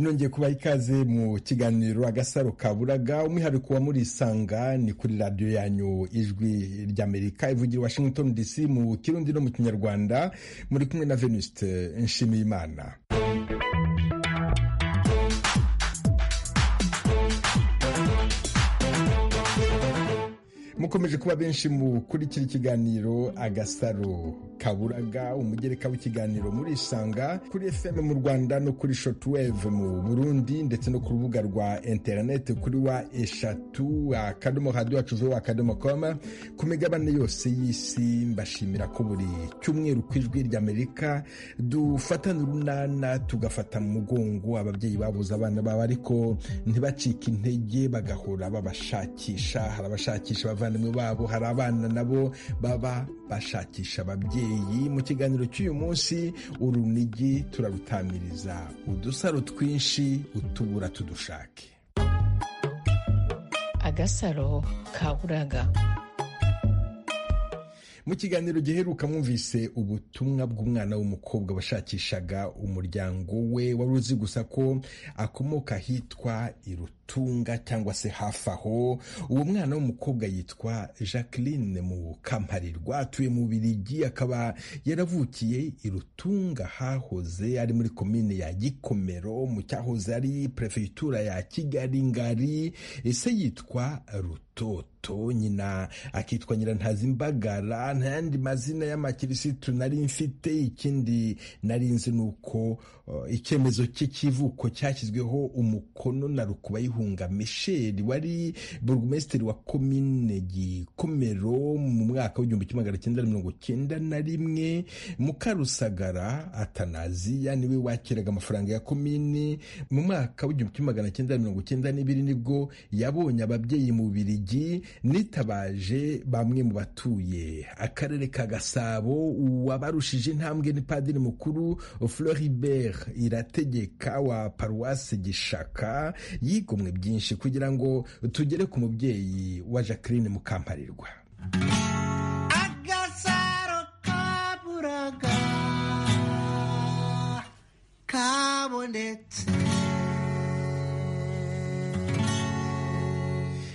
nongeye kubaha ikaze mu kiganiro agasaro kaburaga umwihariko wa murisanga ni kuri radiyo yanyu ijwi ry'amerika ivugira washington dc mu kirundi no mu kinyarwanda muri kumwe na venuste nshimiyimana mukomeje kuba benshi mukurikira ikiganiro agasaro kaburaga umugereka w'ikiganiro murisanga kuri fm mu rwanda no kuri shotweve mu burundi ndetse no ku rubuga rwa interineti kuri wa eshatu akadomo radiyo wacuzeho akadomo koma ku migabane yose y'isi mbashimira ko buri cyumweru ku ijwi ry'amerika dufatana urunana tugafata mu mugongo ababyeyi babuze abana babo ariko ntibacike intege bagahora babashakisha hari abashakisha abavandimwe babo hari abana nabo baba bashakisha ababyeyi mu kiganiro cy'uyu munsi urunigi turarutamiriza udusaro twinshi utubura tudushake agasaro kaburaga mu kiganiro giheruka mwumvise ubutumwa bw'umwana w'umukobwa washakishaga umuryango we wari uzi gusa ko akomoka ahitwa irutunga cyangwa se hafi aho uwo mwana w'umukobwa yitwa jacqueline mu kamparirwa atuye mu birigi akaba yaravukiye irutunga hahoze ari muri komine ya gikomero mu cyahoze ari perefegitura ya kigali ngari ese yitwa rutoto moto nyina akitwa nyirantaz'imbagara nta yandi mazina y'amakirisitu nari mfite ikindi nari nzi ni uko icyemezo cye cy'ivuko cyashyizweho umukono na rukubayihunga misheli wari burugumesitiri wa komine gikomero mu mwaka w'igihumbi kimwe magana cyenda mirongo cyenda na rimwe mukarusagara atanaziya niwe wakiraga amafaranga ya komini mu mwaka w'igihumbi kimwe magana cyenda mirongo cyenda n'ibiri nibwo yabonye ababyeyi mu birigi nitabaje bamwe mu batuye akarere ka gasabo uwabarushije intambwe ni padiri mukuru floribert irategeka wa paruwasi gishaka yigomwe byinshi kugira ngo tugere ku mubyeyi wa jacqueline mukamparirwa agasaro kaburaga kabonetse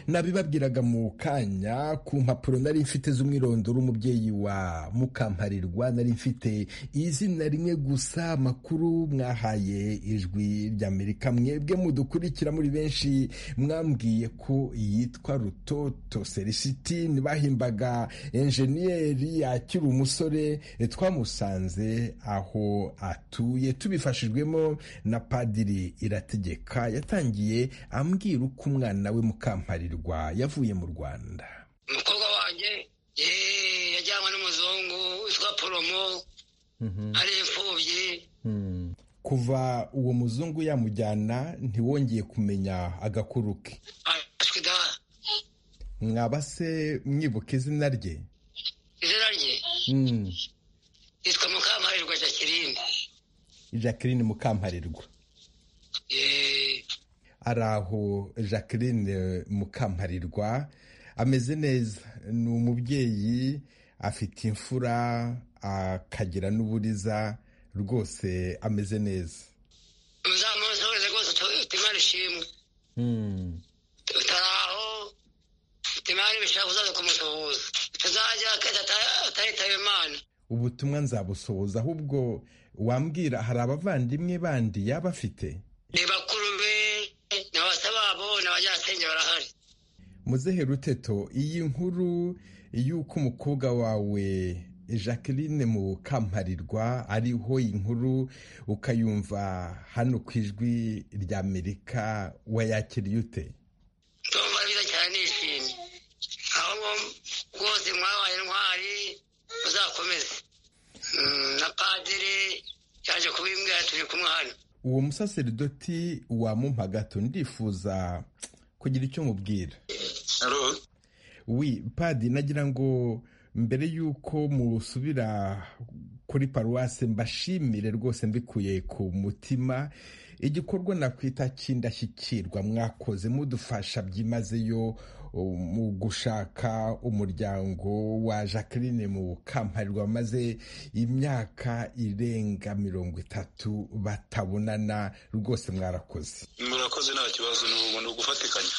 nabibabwiraga mu kanya ku mpapuro nari mfite z'umwirondoro umubyeyi wa mukamparirwa nari mfite izina rimwe gusa makuru mwahaye ijwi ry'amerika mwebwe mudukurikira muri benshi mwambwiye ko yitwa rutoto selisitini bahimbaga enjeniyeri akiri umusore twamusanze aho atuye tubifashijwemo na padiri irategeka yatangiye ambwira uko umwana we mukamparirwa yavuye mu rwanda umukobwa wanjye yajyanywe n'umuzungu witwa poromo ari imfubyi kuva uwo muzungu yamujyana ntiwongeye kumenya agakuru ke mwaba se mwibuka izina rye izina rye yitwa mukamparirwa jacqueline jacqueline mukamparirwa ari aho jacqueline mukamparirwa ameze neza ni umubyeyi afite imfura akagira n'uburiza rwose ameze neza uzamuze wese rwose utimara ishimwe utaraho utimara ibishaka uzaza kumusuhuza utazajya akajya atahitaba imana ubutumwa nzabusohoza ahubwo wambwira hari abavandimwe bandi yaba afite ni bakuru be muzehe ruteto iyi nkuru y'uko umukobwa wawe jacqueline mu kamparirwa ariho inkuru ukayumva hano ku ijwi ry'amerika wayakiriye ute ndumva byiza cyane nishimye aho rwose mwabaye intwari muzakomeze na padiri yaje kubimbwira turi kumwe hano uwo musaseridoti wa mumpagato ndifuza kugira icyo mubwira wi padi nagira ngo mbere y'uko musubira kuri paruwase mbashimire rwose mbikuye ku mutima igikorwa nakwita cy'indashyikirwa mwakoze mudufasha byimazeyo mu gushaka umuryango wa jacqueline mu bukamparirwa maze imyaka irenga mirongo itatu batabonana rwose mwarakoze murakoze nta kibazo ni ugufatikanya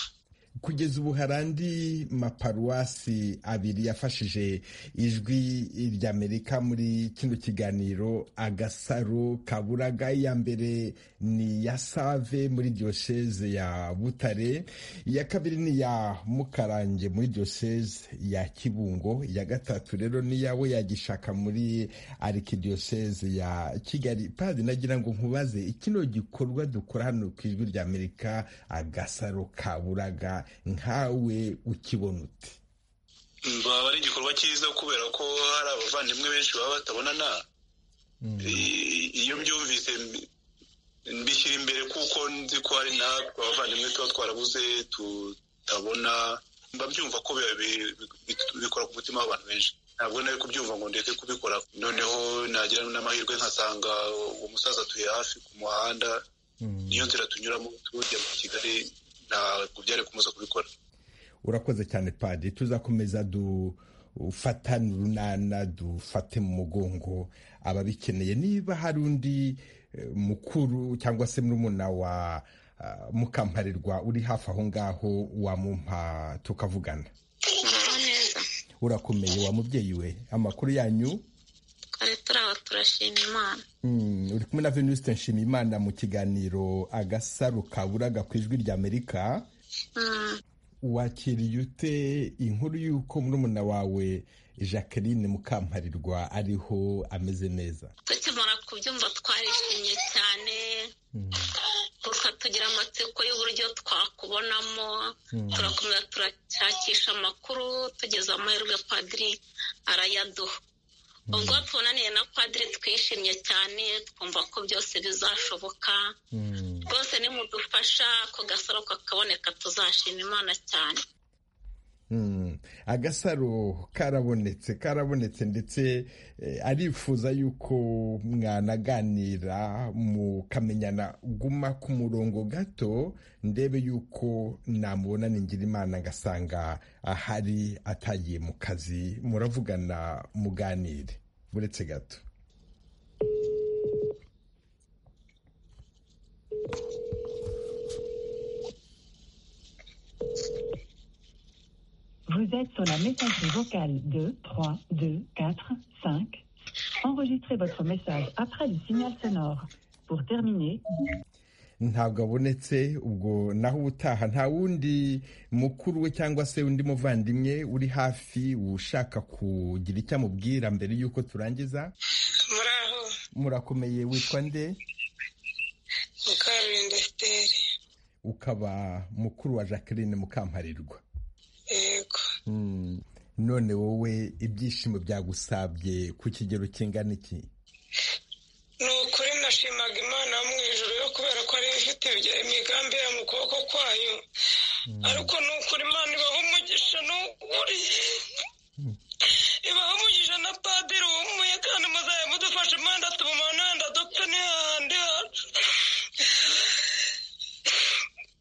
kugeza ubu hari andi maparuwasi abiri yafashije ijwi ry'amerika muri kino kiganiro agasaro kaburaga iya mbere ni ya save muri diyoseze ya butare iya kabiri ni iya mukarange muri diyoseze ya kibungo iya gatatu rero ni iyawe yagishaka muri arikidiyoseze ya kigali padi nagira ngo nkubaze kino gikorwa dukora hano ku ijwi ry'amerika agasaro kaburaga nkawe ukibona uti baba ari igikorwa cyiza kubera ko hari abavandimwe benshi baba batabonana iyo mbyumvise mbishyira imbere kuko nzi ko hari natwe abavandimwe tuba twarabuze tutabona mbabyumva ko bikora ku mutima w'abantu benshi ntabwo nari kubyumva ngo ndeke kubikora noneho nagira n'amahirwe nkasanga uwo musaza atuye hafi ku muhanda niyo nzira tunyuramo tujya mu kigali ntabwo byari kumuza kubikora urakoze cyane padi tuzakomeza dufatane urunana dufate mu mugongo ababikeneye niba hari undi mukuru cyangwa se murumuna wa mukamparirwa uri hafi aho ngaho wamumpa tukavugana urakomeye wa mubyeyi we amakuru yanyu twari turaba turashima imana uri kumwe na venuste nshimiyimana mu kiganiro agasaro kaburaga ku ijwi ry'amerika wakiriye ute inkuru y'uko murumuna wawe jacqueline mukamparirwa ariho ameze neza tukimara kubyumva twarishimye cyane gusa tugira amatsiko y'uburyo twakubonamo turakomeza turashakisha amakuru tugeze amahirwe padiri arayaduha ubwo tubonaniye na padiri twishimye cyane twumva ko byose bizashoboka rwose nimudufasha ako gasaro kakaboneka tuzashima imana cyane agasaro karabonetse karabonetse ndetse arifuza yuko mwanaganira mukamenyana guma ku murongo gato ndebe yuko namubona ningira imana ngasanga ahari atagiye mu kazi muravugana muganire buretse gato Vous êtes sur la messagerie vocale 2 3 2 4 5. Enregistrez votre message après le signal sonore. Pour terminer, ntabwo abonetse ubwo naho ubutaha nta wundi mukuru we cyangwa se undi muvandimwe uri hafi ushaka kugira icyo amubwira mbere y'uko turangiza muraho murakomeye witwa nde mukarurinda siteri ukaba mukuru wa jacqueline mukamparirwa yego Mm. none wowe ibyishimo byagusabye ku kigero kingana iki ni ukuri nashimaga imana yo mu ijoro yo kubera ko ariyo ifite ibya- imigambi ya mu kuboko kwayo ariko ni ukuri imana ibaha umugisha ni ukuri ibaha umugisha na padiri wumuye kandi muzajya mudufasha imana tumumana wenda dupfe n'ihahandi hacu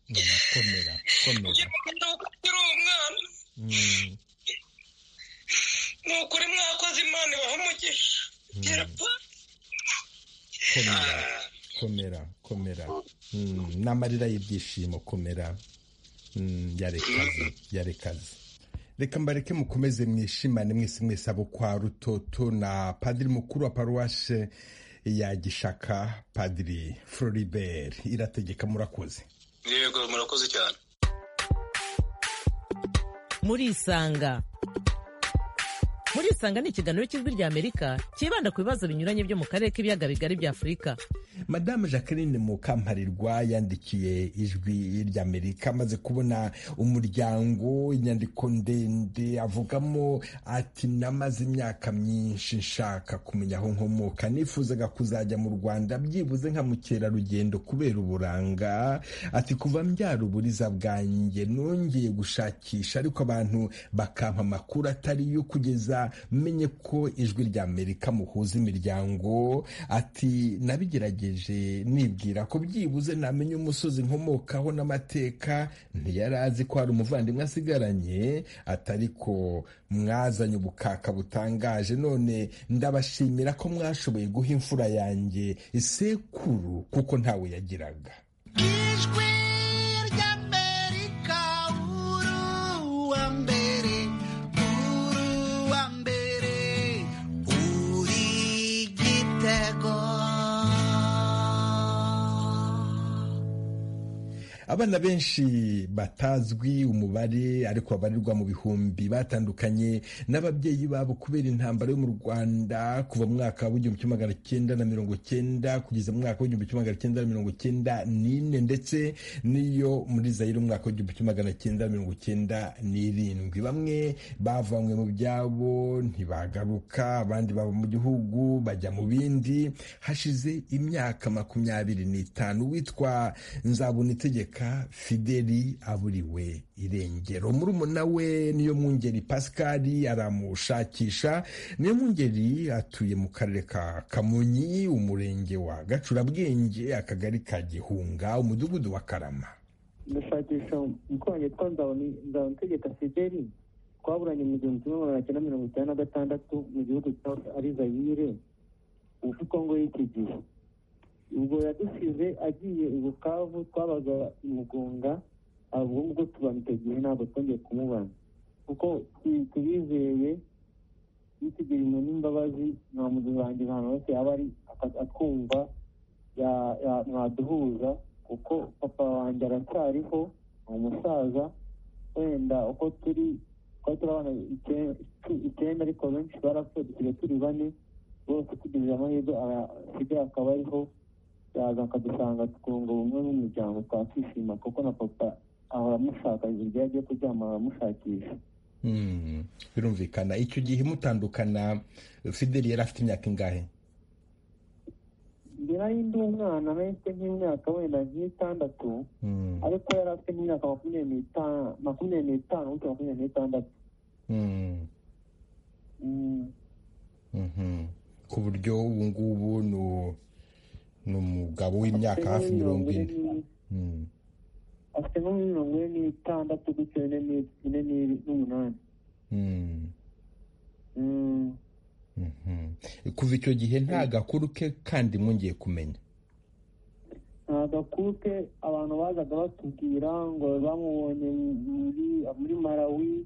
Mm, komera komera kugira ngo ukiri umwana Mm, ni ukuri mwakoze imana ibaha umugisha Yeppa. komera komera komera Mm, n'amarira y'ibyishimo komera Mm, yarekaze yarekaze reka mbareke mukomeze mwishimane mwese mwese abo kwa rutoto na padiri mukuru wa paruwashe ya gishaka padiri floribert irategeka murakoze yego murakoze cyane murisanga murisanga ni ikiganiro cy'ijwi ry'amerika cyibanda ku bibazo binyuranye byo mu karere k'ibiyaga bigari bya afurika madamu jacqueline mukamparirwa yandikiye ijwi ry'amerika amaze kubona umuryango inyandiko ndende avugamo ati namaze imyaka myinshi nshaka kumenya aho nkomoka nifuzaga kuzajya mu rwanda byibuze nka mukerarugendo kubera uburanga ati kuva mbyara uburiza bwanjye nongeye gushakisha ariko abantu bakampa amakuru atari yo kugeza menye ko ijwi ry'amerika muhuza imiryango ati nabigerageje nagerageje nibwira ko byibuze namenya umusozi nkomokaho n'amateka ntiyari azi ko hari umuvandimwe asigaranye atari ko mwazanye ubukaka butangaje none ndabashimira ko mwashoboye guha imfura yanjye isekuru kuko ntawe yagiraga ijwi ry'amerika uruwa mbere uruwa mbere uri igitego abana benshi batazwi umubare ariko babarirwa mu bihumbi batandukanye n'ababyeyi babo kubera intambara yo mu rwanda kuva mu mwaka w'igihumbi kimwe magana cyenda na mirongo cyenda kugeza mu mwaka w'igihumbi kimwe magana cyenda na mirongo cyenda n'ine ndetse n'iyo muri zayire umwaka w'igihumbi kimwe magana cyenda na mirongo cyenda n'irindwi bamwe bavanywe mu byabo ntibagaruka abandi baba mu gihugu bajya mu bindi hashize imyaka makumyabiri n'itanu witwa nzabunitegeka fideli aburiwe irengero murumuna we niyo mwungeri pascal aramushakisha niyo mwungeri atuye mu karere ka kamonyi umurenge wa gacurabwenge akagari ka gihunga umudugudu wa karama ndashakisha umukuru wanjye witwa nzabunitegeka fideli twaburanye mu gihumbi kimwe magana cyenda mirongo icyenda na gatandatu mu gihugu cya ari zayire ubu kongo y'iki gihe ubwo yadusize agiye i bukavu twabaga imugunga ubwo ngubwo tubamiteguye ntabwo twongeye kumubona kuko tubizeye yitegera umuntu n'imbabazi nta muntu wanjye ahantu hose yaba ari atwumva mwaduhuza kuko papa wanjye aracyariho ni umusaza wenda uko turi twari turabana icyenda ariko benshi barapfuye dusigaye turi bane bose tugejeje amahirwe asigaye akaba ariho yaza akadusanga twunga ubumwe n'umuryango twakishima kuko na papa ahora amushaka igihe agiye kuryama aramushakisha birumvikana icyo gihe mutandukana fideli yari afite imyaka ingahe mbere ari ndi umwana nahise nk'imyaka wenda nk'itandatu ariko yari afite nk'imyaka makumyabiri n'itanu makumyabiri n'itanu gutya makumyabiri n'itandatu ku buryo ubu ngubu ni umugabo w'imyaka hafi mirongo ine afite nko muri mirongo ine n'itandatu gutya ine n'umunani kuva icyo gihe nta gakuru ke kandi mwongeye kumenya nta gakuru ke abantu bazaga batubwira ngo bamubonye muri marawi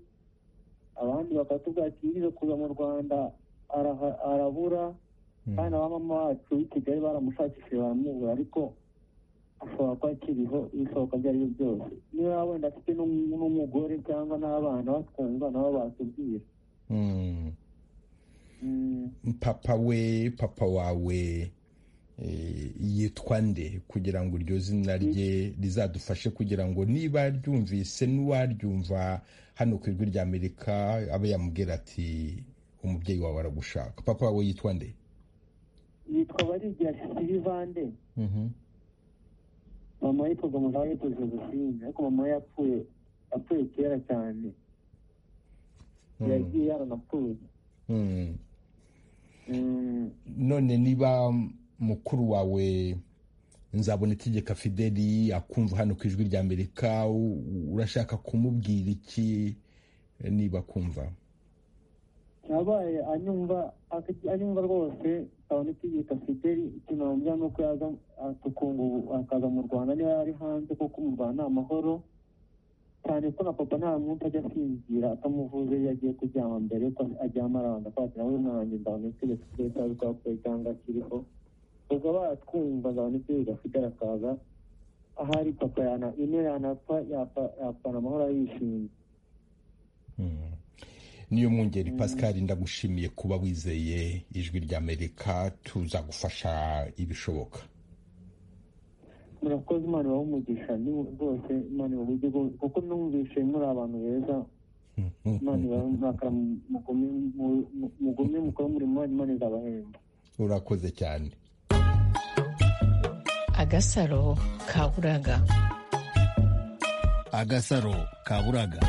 abandi bakatubwira ati yigeze kuza mu rwanda arabura kandi abamama bacu b'i kigali baramushakishije baramubura ariko ashobora kuba akiriho ibishoboka ibyo ari byo byose niba wenda afite n'umugore cyangwa n'abana batwumva nabo batubwira papa we papa wawe yitwa nde kugira ngo iryo zina rye rizadufashe kugira ngo niba ryumvise n'uwaryumva hano ku ijwi ry'amerika abe yamubwira ati umubyeyi wawe aragushaka papa wawe yitwa nde yitwa barigira silivande mama yitwaga mugabo yitwa josephine ariko mama yapfuye apfuye kera cyane yagiye yaranapfuye none niba mukuru wawe nzabona itegeka fideli akumva hano ku ijwi ry'amerika urashaka kumubwira iki niba akumva yabaye anyumva rwose nzabona itegeka fideli ikintu namubwira ni uko yaza akaza mu rwanda niba yari hanze kuko mu rwanda ni amahoro cyane ko na papa nta muntu ajya asinzira atamuvuze iyo agiye kuryama mbere ko aryama arabanza kwatira nawe mwanjye ndabona itegeko rye cyangwa twakuye cyangwa kiriho ubwo batwumva ndabona itegeko afite arakaza ahari papa yana ino yanapfa yapfana amahoro yishimye niyo mwungeri pascal ndagushimiye kuba wizeye ijwi ry'amerika tuzagufasha ibishoboka murakoze imana umugisha ni rwose imana ibabuze kuko numvishe muri abantu beza imana ibarakara mugume mukora umurimo wanyu imana izabahemba urakoze cyane agasaro kaburaga agasaro kaburaga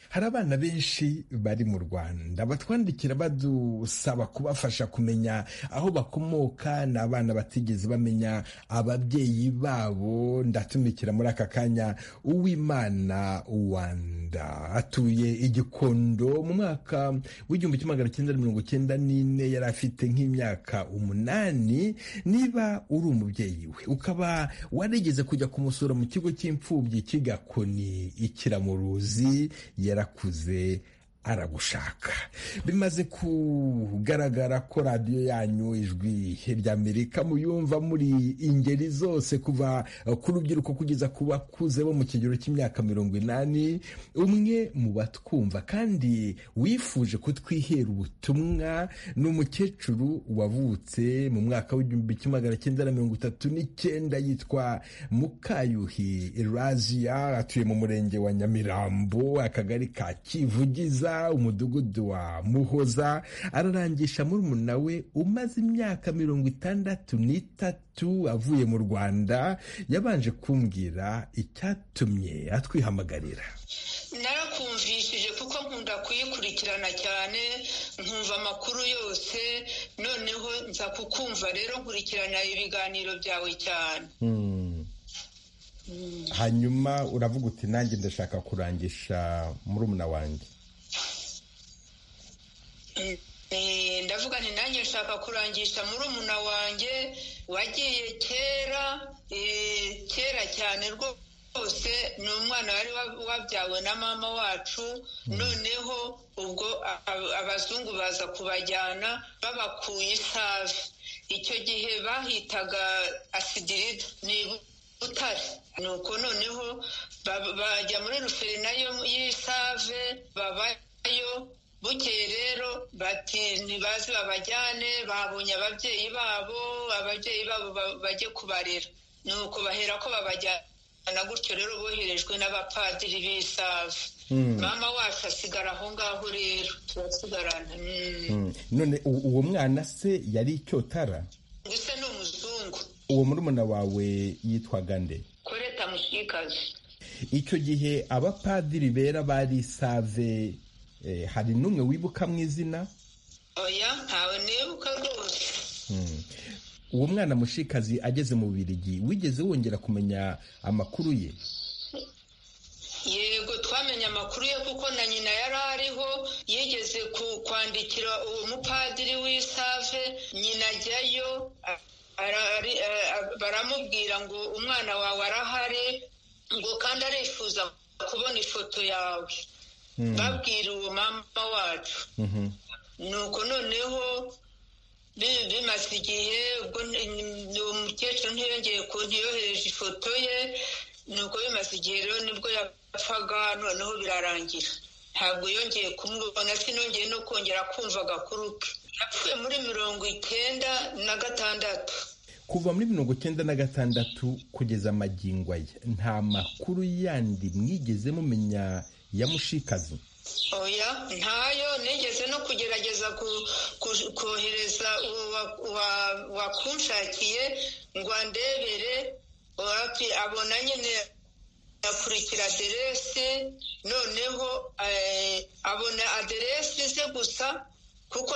hari abana benshi bari mu rwanda batwandikira badusaba kubafasha kumenya aho bakomoka ni abana batigeze bamenya ababyeyi babo ndatumikira muri aka kanya uwimana wanda atuye igikondo mu mwaka w'igihumbi kimwe magana cyenda mirongo cyenda n'ine yari afite nk'imyaka umunani niba uri umubyeyi we ukaba warigeze kujya kumusura mu kigo cy'imfubyi kigakoni ikiramuruzi yarakuze aragushaka bimaze kugaragara ko radiyo yanyu ijwi ry'amerika muyumva muri ingeri zose kuva ku rubyiruko kugeza ku bakuze bo mu kigero cy'imyaka mirongo inani umwe mu batwumva kandi wifuje kutwihera ubutumwa ni umukecuru wavutse mu mwaka w'igihumbi kimwe magana cyenda na mirongo itatu n'icyenda yitwa mukayuhi razia atuye mu murenge wa nyamirambo akagari ka kivugiza umudugudu wa muhoza ararangisha murumuna we umaze imyaka mirongo itandatu n'itatu avuye mu rwanda yabanje kumbwira icyatumye atwihamagarira narakumvishije kuko nkunda kuyikurikirana cyane nkumva amakuru yose noneho nza kukumva rero nkurikirana ibiganiro byawe cyane hanyuma uravuga uti nanjye ndashaka kurangisha murumuna wanjye ndavuga ni nanjye nshaka kurangisha murumuna wanjye wagiye kera kera cyane rwose ni umwana wari wabyawe na mama wacu noneho ubwo abazungu baza kubajyana babakuye isave icyo gihe bahitaga asidirida ni butare nuko noneho bajya muri nayo y'isave babayo bukeye rero bati ntibazi babajyane babonye ababyeyi babo ababyeyi babo bajye kubarera nuko bahera ko babajyana gutyo rero boherejwe n'abapadiri b'isavu mama wacu asigara aho ngaho rero turasigarana none uwo mwana se yari icyotara ndetse ni umuzungu uwo murumuna wawe yitwaga nde koreta mushikazi icyo gihe abapadiri bera bari isave hari n'umwe wibuka mu izina oya ntawe nibuka rwose uwo mwana mushikazi ageze mu birigi wigeze wongera kumenya amakuru ye yego twamenye amakuru ye kuko na nyina yari ariho yigeze kwandikira uwo mupadiri w'isave nyina ajyayo baramubwira ngo umwana wawe arahari ngo kandi arifuza kubona ifoto yawe babwira uwo mama wacu nuko noneho bimaze igihe uwo mukecuru ntiyongeye ntiyohereje ifoto ye nuko bimaze igihe rero nibwo yapfaga noneho birarangira ntabwo yongeye kumubona sinongeye no kongera kumva agakuru ke yapfuye muri mirongo icyenda na gatandatu kuva muri mirongo icyenda na gatandatu kugeza amagingo aya nta makuru yandi mwigeze mumenya ya mushikazi oya ntayo nigeze no kugerageza kohereza wakunshakiye ngo andebere abona nyine akurikira aderesi noneho abona aderesi ze gusa kuko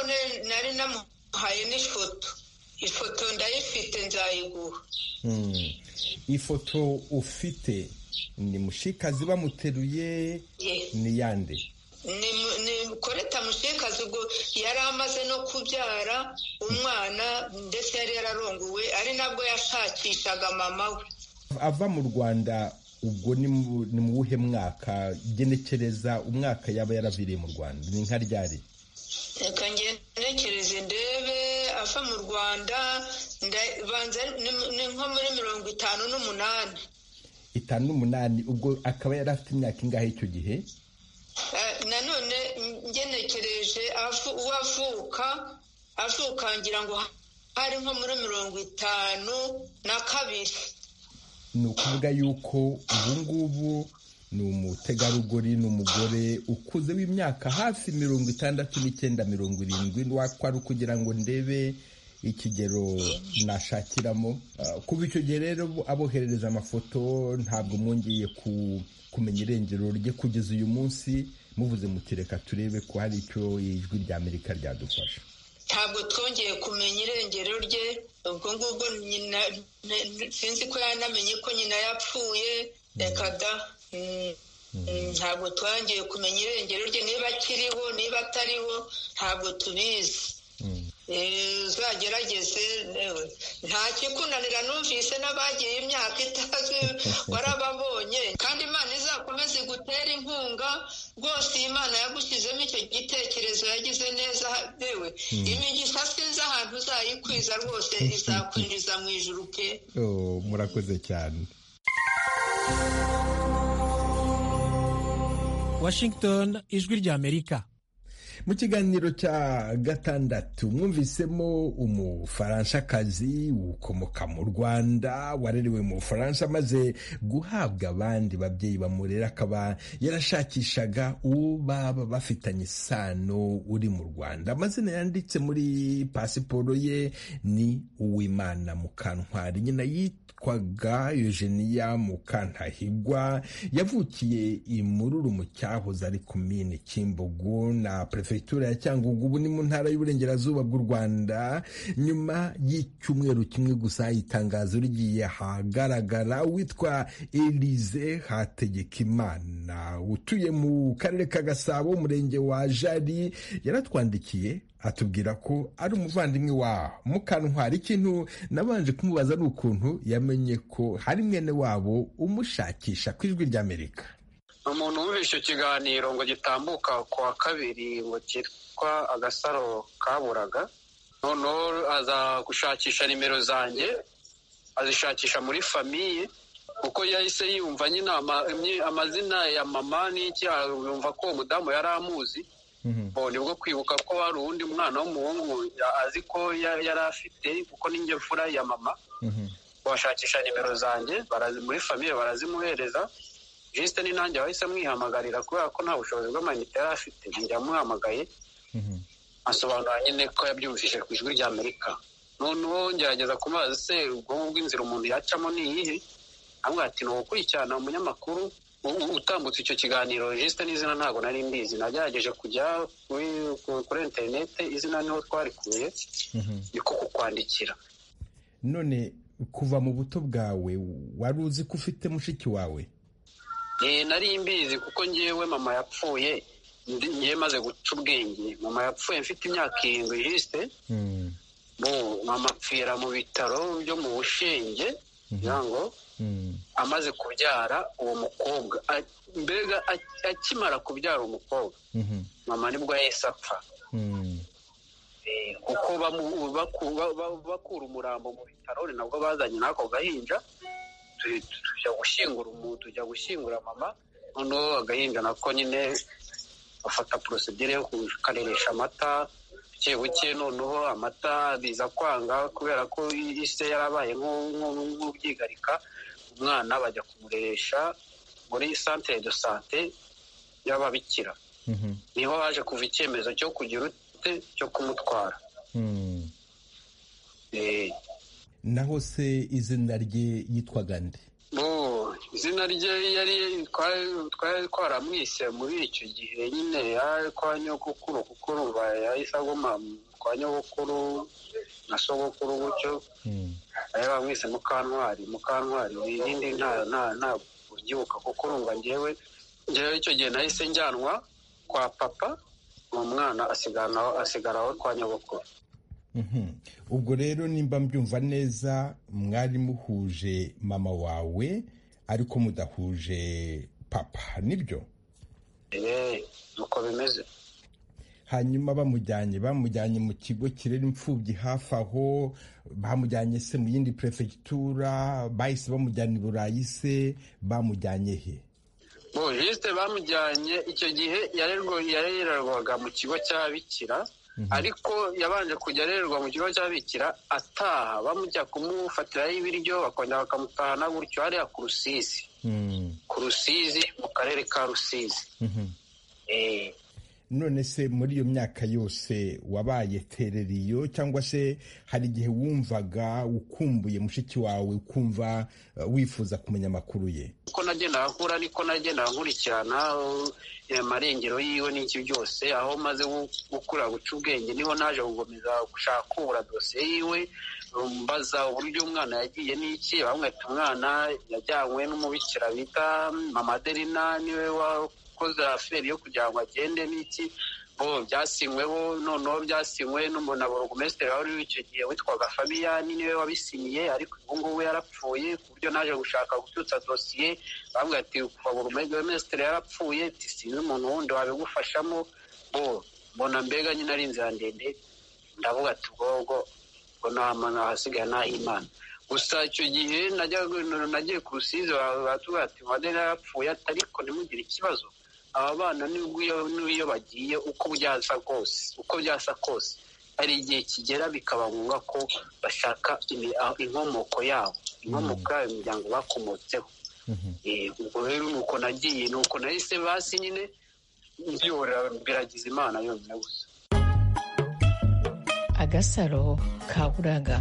nari namuhaye n'ifoto ifoto ndayifite nzayiguha ifoto ufite ni mushikazi bamuteruye ni yande ni koreta mushikazi ubwo yari amaze no kubyara umwana ndetse yari yararongowe ari nabwo yashakishaga mama we ava mu rwanda ubwo ni mu wuhe mwaka genekereza umwaka yaba yaraviriye mu rwanda ni nka ryari reka ngenekereze ndebe ava mu rwanda ni nko muri mirongo itanu n'umunani itanu n'umunani ubwo akaba yari afite imyaka ingahe icyo gihe nanone ngenekereje uwo avuka avuka ngira ngo hari nko muri mirongo itanu na kabiri ni ukuvuga yuko ubu ngubu ni umutegarugori ni umugore ukuze w'imyaka hafi mirongo itandatu n'icyenda mirongo irindwi wakwari kugira ngo ndebe ikigero nashakiramo kuba icyo gihe rero aboherereza amafoto ntabwo mwongeye kumenya irengero rye kugeza uyu munsi muvuze mutireka turebe ko hari icyo ijwi rya amerika ryadufasha ntabwo twongeye kumenya irengero rye ubwo ngubwo nyina sinzi ko yanamenye ko nyina yapfuye reka da ntabwo twongeye kumenya irengero rye niba akiriho niba atariho ntabwo tubizi uzagerageze nta kikunanira numvise n'abagiye imyaka itazwi warababonye kandi imana izakomeze igutera inkunga rwose iyi mana yagushyizemo icyo gitekerezo yagize neza yewe imigisha sinzi ahantu uzayikwiza rwose izakwinjiza mu ijuru pe murakoze cyane washington ijwi rya amerika mu kiganiro cya gatandatu mwumvisemo umufaranshakazi ukomoka mu rwanda warerewe mu bufaransa amaze guhabwa abandi babyeyi bamurera akaba yarashakishaga uwo baba bafitanye isano uri mu rwanda amazina yanditse muri pasiporo ye ni uwimana mukantwari nyina yitwaga eugenia mukantahigwa yavukiye imururu mu cyahoze ari kumini kimbogo na perefegitura ya cyangugu ubu ni mu ntara y'uburengerazuba bw'u rwanda nyuma y'icyumweru kimwe gusa itangazo rigiye ahagaragara witwa elize hategekimana utuye mu karere ka gasabo umurenge wa jari yaratwandikiye atubwira ko ari umuvandimwe wa mukantwari ikintu nabanje kumubaza ni ukuntu yamenye ko hari mwene wabo umushakisha ku ijwi ry'amerika umuntu wumva icyo kiganiro ngo gitambuka ku wa kabiri ngo cyitwa agasaro kaburaga noneho aza gushakisha nimero zanjye azishakisha muri famiye kuko yahise yumva nyine amazina ya mama n'iki yumva ko uwo mudamu yari amuzi nibwo kwibuka ko hari uwundi mwana w'umuhungu azi ko yari afite kuko n'inge mfura ya mama bashakisha nimero zanjye muri famiye barazimuhereza jisite ni nanjye wahise amwihamagarira kubera ko nta bushobozi bw'amayinite yari afite njya amuhamagaye asobanura nyine ko yabyumvise ku ijwi rya amerika noneho ngerageza kumazi se ubwonko bw'inzira umuntu yacamo ni iyihe amwe ati ni ugukurikirana umunyamakuru utambutse icyo kiganiro jisite n'izina ntabwo nari mbizi nagerageje kujya kuri interinete izina niho twarikuye niko kukwandikira none kuva mu buto bwawe wari uzi ko ufite mushiki wawe nari mbizi kuko ngewe mama yapfuye ngewe maze guca ubwenge mama yapfuye mfite imyaka irindwi jisite mama apfira mu bitaro byo mu bushenge ngo amaze kubyara uwo mukobwa mbega akimara kubyara umukobwa mama nibwo yahise apfa kuko bakura umurambo mu bitaro ni nabwo bazanye n'ako gahinja tujya gushyingura umuntu tujya gushyingura mama noneho agahinja nako nyine bafata porosidire yo kukareresha amata buke buke noneho amata biza kwanga kubera ko ise yarabaye nk'ubyigarika umwana bajya kumureresha muri santere do sante y'ababikira niho haje kuva icyemezo cyo kugira ute cyo kumutwara naho se izina rye yitwaga nde izina rye yari twari twaramwise muri icyo gihe nyine kwa nyogokuru kuko ruba yahise aguma kwa nyogokuru na sogokuru gutyo nayo bamwise mukantwari mukantwari irindi ntabwo ubyibuka kuko urumva ngewe ngewe icyo gihe nahise njyanwa kwa papa uwo mwana asigaraho kwa nyogokuru ubwo rero nimba mbyumva neza mwari muhuje mama wawe ariko mudahuje papa nibyo nuko bimeze hanyuma bamujyanye bamujyanye mu kigo kirera imfubyi hafi aho bamujyanye se mu yindi perefegitura bahise bamujyana i burayi se bamujyanye he bojisite bamujyanye icyo gihe yarererwaga mu kigo cy'ababikira ariko yabanje kujya arererwa mu kigo cy'ababikira ataha bamujya kumufatiraho ibiryo bakongera bakamutahana gutyo hariya ku rusizi ku rusizi mu karere ka rusizi none se muri iyo myaka yose wabaye tereriyo cyangwa se hari igihe wumvaga ukumbuye mushiki wawe ukumva wifuza kumenya amakuru ye uko nagenda akura niko nagenda nkurikirana amarengero yiwe n'iki byose aho maze gukura guca ubwenge niho naje gukomeza gushaka kubura dosiye yiwe mbaza uburyo umwana yagiye n'iki bamwita umwana yajyanywe n'umubikira bita mama aderina niwe wakoze aferi yo kugira ngo agende n'iki bo byasinyweho noneho byasinywe n'umuntu borogomesitiri wari icyo gihe witwaga fabiyani niwe wabisinyiye ariko ubu ngubu yarapfuye ku buryo naje gushaka gucyutsa dosiye bambwira ati kuva borogomesitiri yarapfuye sinzi umuntu wundi wabigufashamo bo mbona mbega nyine ari inzira ndende ndavuga ati ubwobwo ngo nta muntu wahasigaye n'aho imana gusa icyo gihe nagiye ku rusizi baratubwira ati mwadeni yarapfuye ariko ntimugire ikibazo aba bana n'iyo bagiye uko byasa kose uko byasa kose hari igihe kigera bikaba ngombwa ko bashaka inkomoko yabo inkomoko yabo imiryango bakomotseho ubwo rero ni uko nagiye ni uko nahise basi nyine byora biragize imana yonyine gusa agasaro kaburaga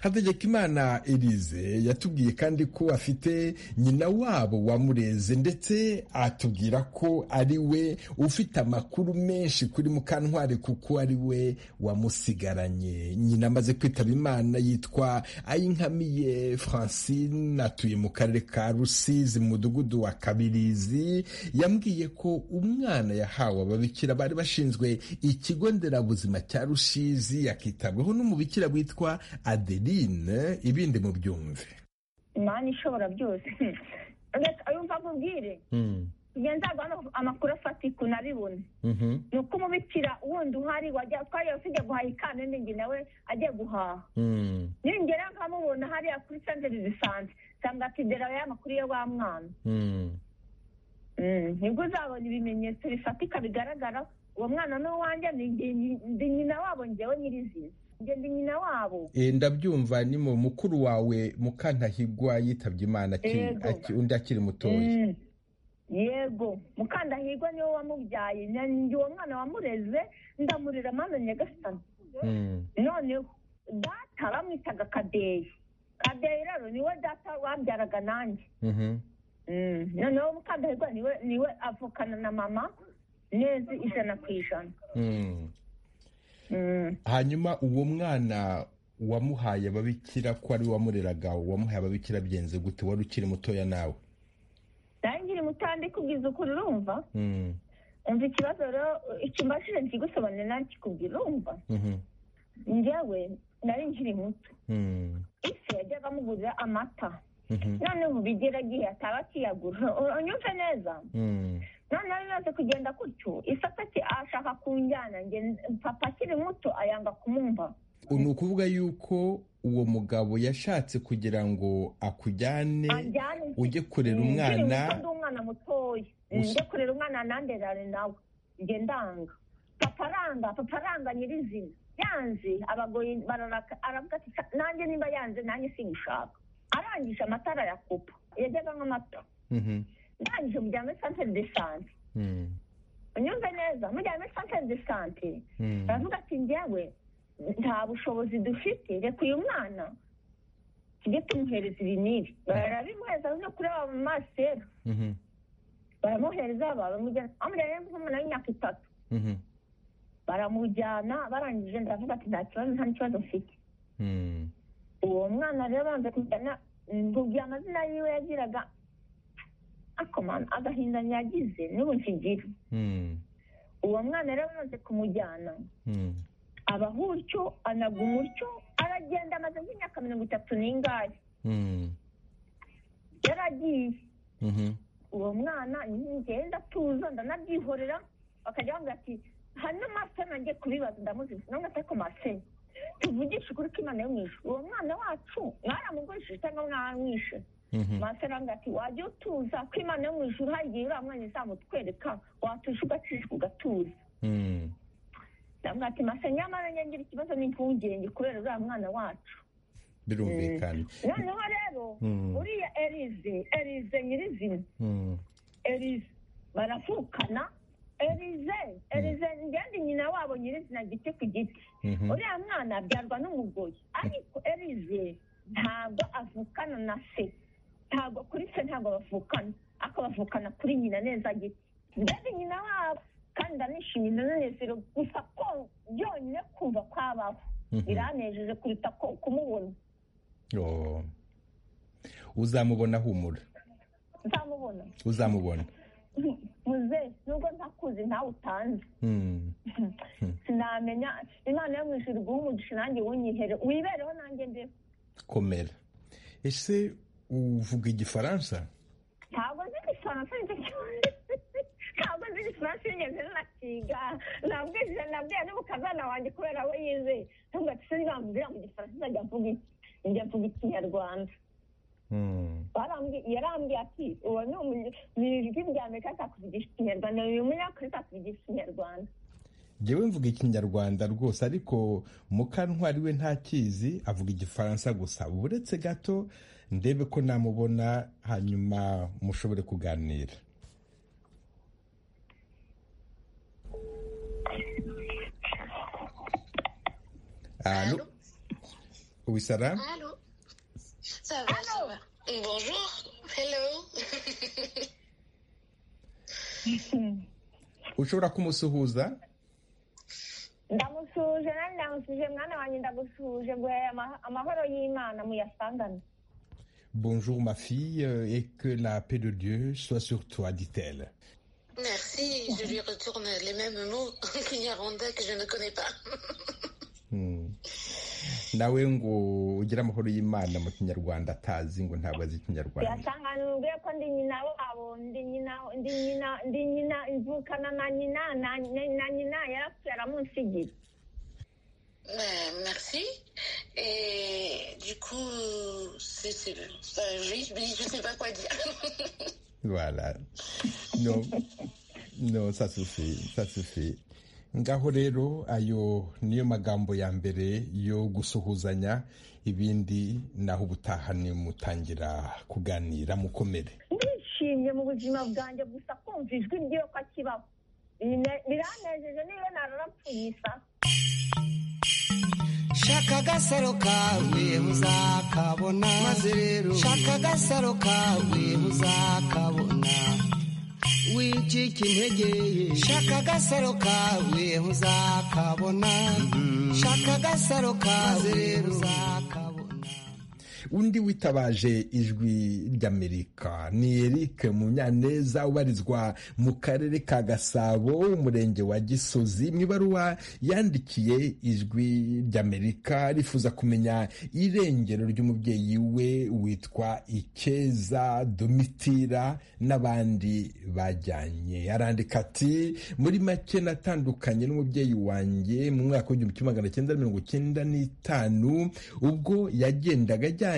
hategekimana elize yatubwiye kandi ko afite nyina wabo wamureze ndetse atubwira ko ari we ufite amakuru menshi kuri mukantwari kuko ari we wamusigaranye nyina amaze kwitaba imana yitwa ayinkamiye francine atuye mu karere ka rusizi mu mudugudu wa kabirizi yambwiye ko umwana yahawe ababikira bari bashinzwe ikigo nderabuzima cya rusizi yakitabwaho n'umubikira witwa adeli ibindi mu byumve imana ishobora byose ayo mva akubwire ngenzi hano amakuru afatika unabibona ni uko umubikira wundi uhari twari ufite guhaha ikandagirwa nawe ajya guhaha ningera nkamubona hariya kuri santere zisanzwe nsanga ati dera ya makuru ya wa mwana nibwo uzabona ibimenyetso bifatika bigaragara uwo mwana n'uwanjye ni nyina wabo ngewe nyirizina ngende nyina wabo ndabyumva ni mu mukuru wawe mukandahigwa yitabye imana undi akiri mutoya yego mukandahigwa niwe wamubyaye uwo mwana wamureze ndamurira mwana nyagasani noneho data bamwitaga kadeyi kadeyi rero niwe data wabyaraga nanjye noneho mukandahigwa niwe avukana na mama neza ijana ku ijana hanyuma uwo mwana wamuhaye ababikira ko ari wamureraga wamuhaye ababikira byenze gute wari ukiri mutoya nawe nawe nkiri mutoya ndi kubwiza ukuri urumva umva ikibazo rero ikimashini kigusobanurira nawe kikubwira urumva njyewe nari nkiri muto isi yajyaga amugurira amata noneho ubu bigera igihe ataba akiyagura unyumve neza noneho bimaze kugenda gutyo isata ashaka kunjyana papa akiri muto ayanga kumumva ni ukuvuga yuko uwo mugabo yashatse kugira ngo akujyane ujye kurera umwana ndi umwana mutoya ujye kurera umwana nanderare nawe njye ndanga papa aranga papa aranga nyirizina yanze abagoye bararaka aravuga ati nanjye niba yanze nanjye sigushaka arangije amatara yakupa yajyaga nk'amata ndangije mujyana muri santere de sante unyumve neza mujyana muri santere de sante baravuga ati njyewe nta bushobozi dufite reka uyu mwana tujye tumuhereza ibinini barabimuhereza no kureba mu masera baramuhereza bamujyana nk'umwana w'imyaka itatu baramujyana barangije ndavuga ati nta kibazo nta n'ikibazo mfite uwo mwana rero abanza kujyana nkubwira amazina yiwe yagiraga akomana agahinda yagize n'ubu nkigira uwo mwana rero amaze kumujyana abahutyo anaga umutyo aragenda amaze nk'imyaka mirongo itatu n'ingahe yaragiye uwo mwana ngenda tuza ndanabyihorera bakajya bambwira ati hano maso nanjye kubibaza ndamuziza none atari ku masenya tuvugishe ukuri ko imana yo mwishe uwo mwana wacu mwaramugurishije cyangwa mwaramwishe masaranga ati wajya utuza ko imana yo mu ijuru hari igihe uriya mwanya izamutwereka watuje ugacisha ugatuza ndamubwira ati masa nyamara ngira ikibazo n'impungenge kubera uriya mwana wacu birumvikana noneho rero uriya erize erize nyirizina erize baravukana erize erize ngende nyina wabo nyirizina giti ku giti uriya mwana abyarwa n'umugoyi ariko erize ntabwo avukana na se ntabwo kuri se ntabwo bavukana ariko bavukana kuri nyina neza giti mbese nyina wabo kandi ndanishimye ndanezero gusa ko byonyine kumva kwabaho biranejeje kuruta ko kumubona uzamubona humura nzamubona uzamubona muze nubwo ntakuzi ntawe utanze sinamenya imana yo mu ijuru guha umugisha nanjye wunyihere wibereho nanjye mbeho komera ese uvuga igifaransa ntabwo nzi igifaransa nicyo kibazo ntabwo nzi igifaransa yigeze nakiga nabwije nabwiye n'umukazana wanjye kubera we yize ntabwo ati sinzamubwira mu gifaransa nzajya mvuga iki njya mvuga ikinyarwanda yarambwiye ati uwo ni ijwi rya amerika atakuvugisha ikinyarwanda uyu munyafurika akuvugisha ikinyarwanda njyewe mvuga ikinyarwanda rwose ariko mukantwari we ntakizi avuga igifaransa gusa buretse gato ndebe ko namubona hanyuma mushobore kuganira Allô Oui, Sarah Allô Ça va, ça va. Bonjour. Hello. ushobora kumusuhuza ndamusuhuje nanjye ndamusuhuje mwana wanjye ndagusuhuje guhera amahoro y'imana muyasangane Bonjour ma fille euh, et que la paix de Dieu soit sur toi, dit-elle. Merci, je lui retourne les mêmes mots qu'une Irlanda que je ne connais pas. Hmm. Nawe ngo ugire amahoro y'Imana mu Kinyarwanda atazi ngo ntabwo azi Ikinyarwanda. tuyasangane ubwe ko ndi nyina wabo ndi nyina ndi nyina ndi nyina imvukana na nyina na na nyina yarapfuye aramunsigira Euh, merci. Et du coup, c'est, c'est, ça, oui, oui, je ne sais pas quoi dire. Voilà. No, no, ça suffit, ça suffit. Ngaho rero ayo niyo magambo ya mbere yo gusuhuzanya ibindi naho ubutaha ni mutangira kuganira mukomere. ndishimye mu buzima bwanjye gusa kumva ijwi ry'iyo ko akibaho Bine- biranejeje niba nararapfuye isa shaka agasaro kawe uzakabona maze rero shaka agasaro kawe uzakabona wicika intege ye shaka agasaro kawe uzakabona shaka agasaro kawe uzakabona undi witabaje ijwi ry'amerika ni eric munyaneza ubarizwa mu karere ka gasabo umurenge wa gisozi mu ibaruwa yandikiye ijwi ry'amerika rifuza kumenya irengero ry'umubyeyi we witwa ikeza domitira n'abandi bajyanye arandika ati muri make natandukanye n'umubyeyi wanjye mu mwaka w'igihumbi kimwe magana cyenda mirongo cyenda n'itanu ubwo yagendaga ajyanye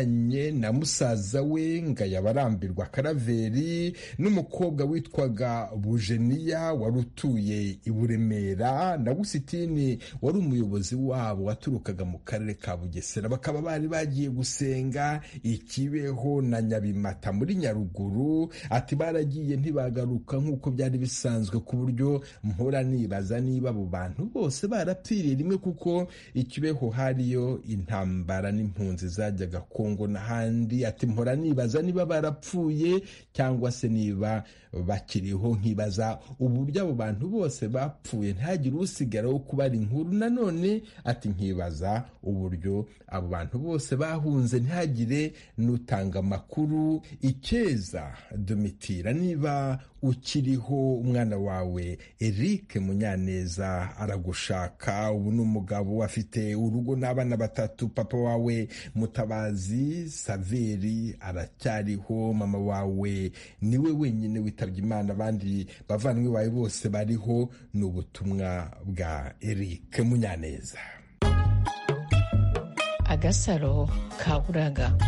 na musaza we ngayaba arambirwa karaveri n'umukobwa witwaga bujeniya wari utuye i buremera na gusitini wari umuyobozi wabo waturukaga mu karere ka bugesera bakaba bari bagiye gusenga ikibeho na nyabimata muri nyaruguru ati baragiye ntibagaruka nk'uko byari bisanzwe ku buryo mpora nibaza niba abo bantu bose barapfiriye rimwe kuko ikibeho hariyo intambara n'impunzi zajyaga kongo n'ahandi ati mpora nibaza niba barapfuye cyangwa se niba bakiriho nkibaza uburyo abo bantu bose bapfuye ntihagire usigara wo kubara inkuru nanone ati nkibaza uburyo abo bantu bose bahunze ntihagire n'utanga amakuru ikeza domitira niba ukiriho umwana wawe eric munyaneza aragushaka ubu ni umugabo afite urugo n'abana batatu papa wawe mutabazi saveri aracyariho mama wawe niwe wenyine witabye imana abandi bavandimwe bawe bose bariho ni ubutumwa bwa eric munyaneza agasaro ka buraga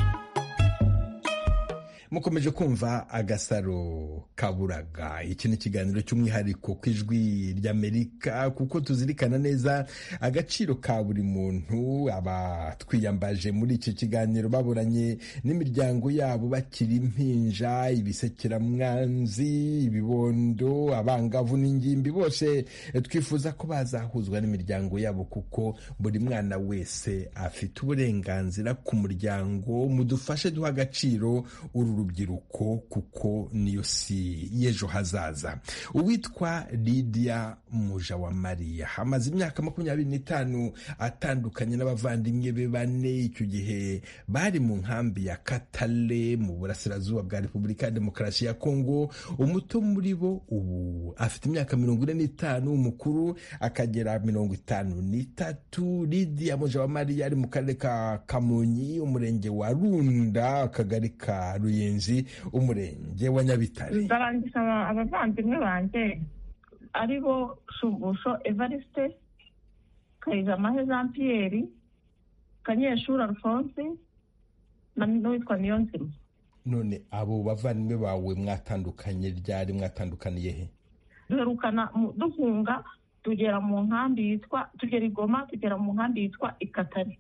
mukomeje kumva agasaro kaburaga iki ni ikiganiro cy'umwihariko ku ijwi ry'amerika kuko tuzirikana neza agaciro ka buri muntu abatwiyambaje muri iki kiganiro baburanye n'imiryango yabo bakiri impinja ibisekeramwanzi ibibondo abangavu n'ingimbi bose twifuza ko bazahuzwa n'imiryango yabo kuko buri mwana wese afite uburenganzira ku muryango mudufashe duha agaciro uru rubyiruko kuko niyo si y'ejo hazaza uwitwa lidiya muja wa mariya amaze imyaka makumyabiri n'itanu atandukanye n'abavandimwe be bane icyo gihe bari mu nkambi ya katale mu burasirazuba bwa repubulika ya demokarasi ya kongo umuto muri bo ubu afite imyaka mirongo ine n'itanu umukuru akagera mirongo itanu n'itatu lidiya muja wa mariya ari mu karere ka kamonyi umurenge wa runda akagari ka ruyenzi umurenge wa nyabitare ndarangiza abavandimwe banjye ari bo shumbusho evariste kayijamahe jean piyeri kanyeshuri alphonse n'uwitwa niyonzima none abo bavandimwe bawe mwatandukanye ryari mwatandukaniye he duherukana duhunga tugera mu nkambi yitwa tugera igoma tugera mu nkambi yitwa ikatare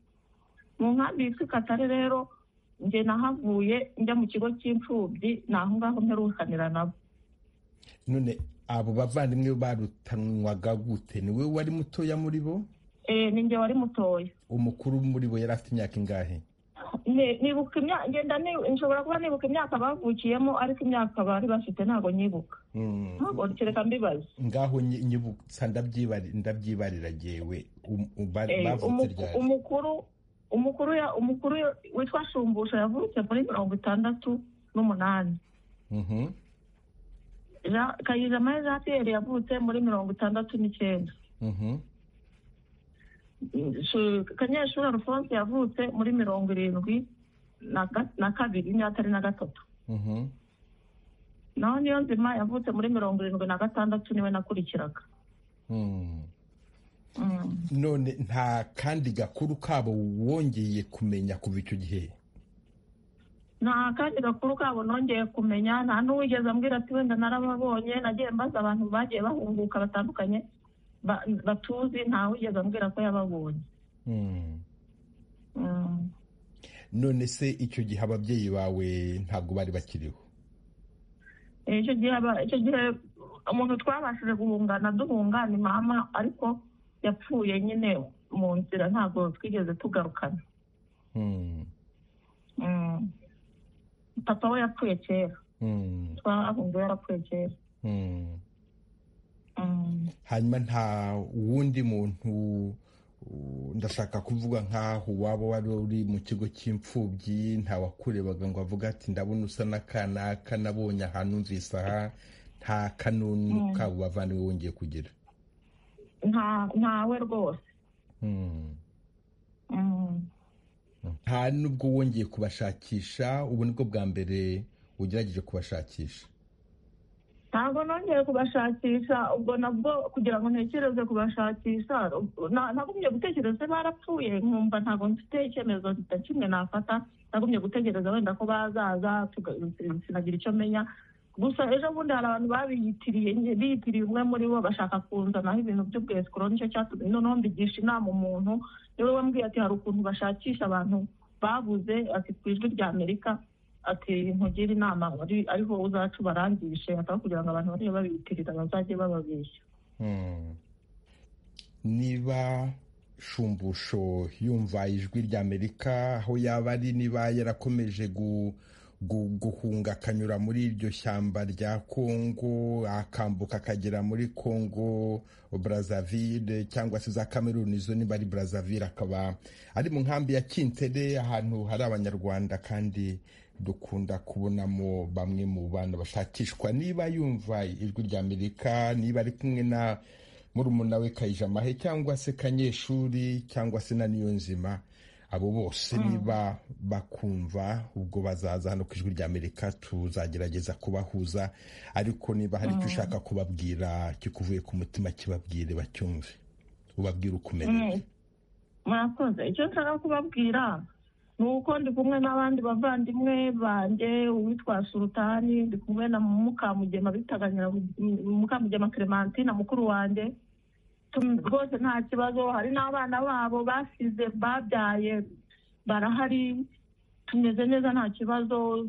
mu nkambi yitwa ikatare rero njye nahavuye njya mu kigo cy'imfubyi ni aho ngaho mperukanira nabo none abo bavandimwe barutanwaga gute ni wowe wari mutoya muri bo ni njye wari mutoya umukuru muri bo yari afite imyaka ingahe nibuka imyaka ngenda nshobora kuba nibuka imyaka bavukiyemo ariko imyaka bari bafite ntabwo nyibuka ntabwo kereka mbibaza ngaho nyibutsa ndabyibarira ngewe umukuru umukuru ya umukuru witwa shumbusha yavutse muri mirongo itandatu n'umunani kayijamahe jean pierre yavutse muri mirongo itandatu n'icyenda kanyeshuri alphonse yavutse muri mirongo irindwi na kabiri imyaka na gatatu naho niyo nzima yavutse muri mirongo irindwi na gatandatu niwe nakurikiraga none nta kandi gakuru kabo wongeye kumenya kuva icyo gihe nta kandi gakuru kabo nongeye kumenya nta n'uwigeze ambwira ati wenda narababonye nagiye mbaza abantu bagiye bahunguka batandukanye batuzi nta wigeze ambwira ko yababonye none se icyo gihe ababyeyi bawe ntabwo bari bakiriho icyo gihe umuntu twabashije guhungana duhunga ni mama ariko yapfuye nyine mu nzira ntabwo twigeze tugarukana papa we yapfuye kera twahunguye yarapfuye kera hanyuma nta wundi muntu ndashaka kuvuga nk'aho waba wari uri mu kigo cy'imfubyi nta wakurebaga ngo avuga ati ndabona usa n'akanaka nabonye ahantu mvise aha nta kanunu kabo bavandimwe wongeye kugira ntawe rwose nta nubwo wongeye kubashakisha ubu nibwo bwa mbere ugerageje kubashakisha ntabwo nongeye kubashakisha ubwo nabwo kugira ngo ntekereze kubashakisha nagumye gutekereza barapfuye nkumva ntabwo mfite icyemezo kimwe nafata nagumye gutegereza wenda ko bazaza sinagira icyo menya gusa ejo bundi hari abantu babiyitiriye biyitiriye umwe muri bo bashaka kuzanaho ibintu by'ubwesikoro nicyo cyatumye noneho mbigisha inama umuntu niwe wambwiye ati hari ukuntu bashakisha abantu babuze ati ku ijwi rya amerika ati nkugira inama ariho uzacu barangishe ataba kugira ngo abantu bajye babiyitirira bazajye bababeshya niba shumbusho yumva ijwi rya amerika aho yaba ari niba yarakomeje gu guhunga akanyura muri iryo shyamba rya kongo akambuka akagera muri kongo brazzaville cyangwa se za cameroon izo niba ari brazzaville akaba ari mu nkambi ya kintere ahantu hari abanyarwanda kandi dukunda kubonamo bamwe mu bantu bashakishwa niba yumva ijwi rya amerika niba ari kumwe na murumuna we kayijamahe cyangwa se kanyeshuri cyangwa se na niyonzima abo bose niba bakumva ubwo bazaza hano ku ijwi rya amerika tuzagerageza kubahuza ariko niba hari icyo ushaka kubabwira kikuvuye ku mutima kibabwire bacyumve ubabwire uko umerewe murakoze icyo nshaka kubabwira ni uko ndi kumwe n'abandi bavandimwe banjye uwitwa surutani ndi kumwe na mukamugema bitaga mukamugema clementine mukuru wanjye rwose nta kibazo hari n'abana babo basize babyaye barahari tumeze neza nta kibazo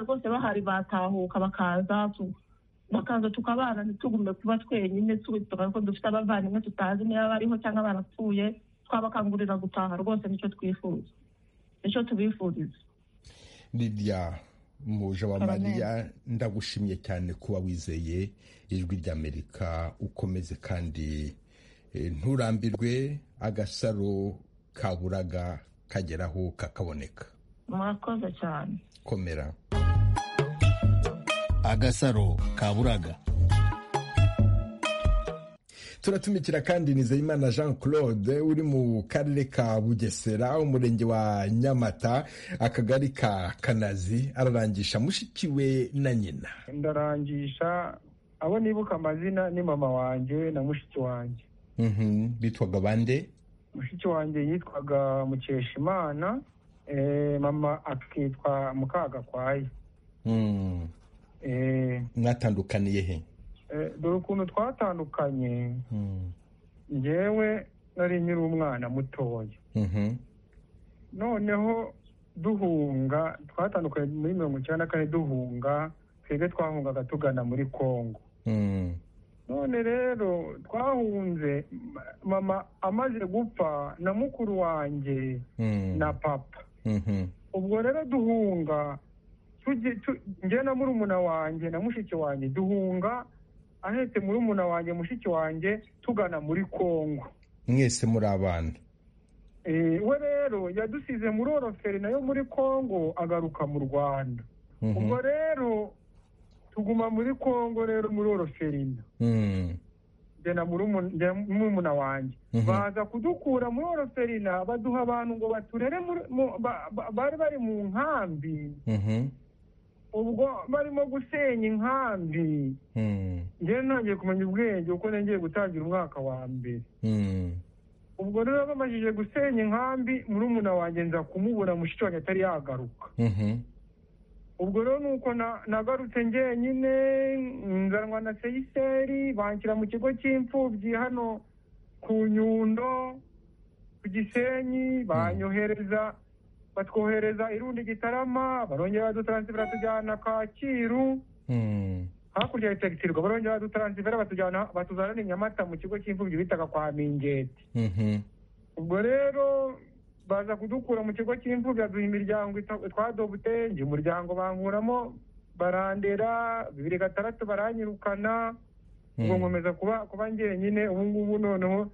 rwose bahari batahuka bakaza bakaza tukabana ntitugume kuba twenyine ko dufite abavandimwe tutazi niba bariho cyangwa barapfuye twabakangurira gutaha rwose nicyo twifuza nicyo tubifuriza lidiya muje wa mariya ndagushimye cyane kuba wizeye ijwi ry'amerika ukomeze kandi nturambirwe agasaro kaburaga kageraho kakaboneka murakoze cyane komera agasaro kaburaga turatumikira kandi nizeyimana jean claude uri mu karere ka bugesera umurenge wa nyamata akagari ka kanazi ararangisha mushiki we na nyina ndarangisha abo nibuka amazina ni mama wanjye na mushiki wanjye bitwaga bande mushiki wanjye yitwaga mukeshimana mama akitwa mukagakwaye mwatandukaniye he dore ukuntu twatandukanye ngewe nari nyiri umwana mutoya noneho duhunga twatandukanye muri mirongo icyenda na kane duhunga twebwe twahungaga tugana muri congo none rero twahunze mama amaze gupfa na mukuru wanjye na papa ubwo rero duhunga njye na murumuna wanjye na mushiki wanjye duhunga ahetse muri umuna wanjye mushiki wanjye tugana muri congo mwese muri abana we rero yadusize muri oroferi nayo muri congo agaruka mu rwanda ubwo rero tuguma muri congo rero muri oroferina njyana murumuna wanjye baza kudukura muri oroferina baduha abantu ngo baturere bari bari mu nkambi ubwo barimo gusenya inkambi njyewe ntangiye kumenya ubwenge kuko nongeye gutangira umwaka wa mbere ubwo rero bamajije gusenya inkambi murumuna wanjye nza kumubura mushiki wanjye atari yagaruka ubwo rero ni uko nagarutse njyenyine nzanwa na seyiseri banshyira mu kigo cy'imfubyi hano ku nyundo ku gisenyi banyohereza batwohereza irundi gitarama barongera badutaransifera tujyana kacyiru hakurya ya itagitirwa barongera badutaransifera batujyana batuzanana inyamata mu kigo cy'imfubyi bitaga kwa mingeti ubwo rero baza kudukura mu kigo cy'imfubyi baduha imiryango twadobute njye umuryango bankuramo barandera bibiri gatandatu baranyirukana ubwo nkomeza kuba kuba ngenyine ubu ngubu noneho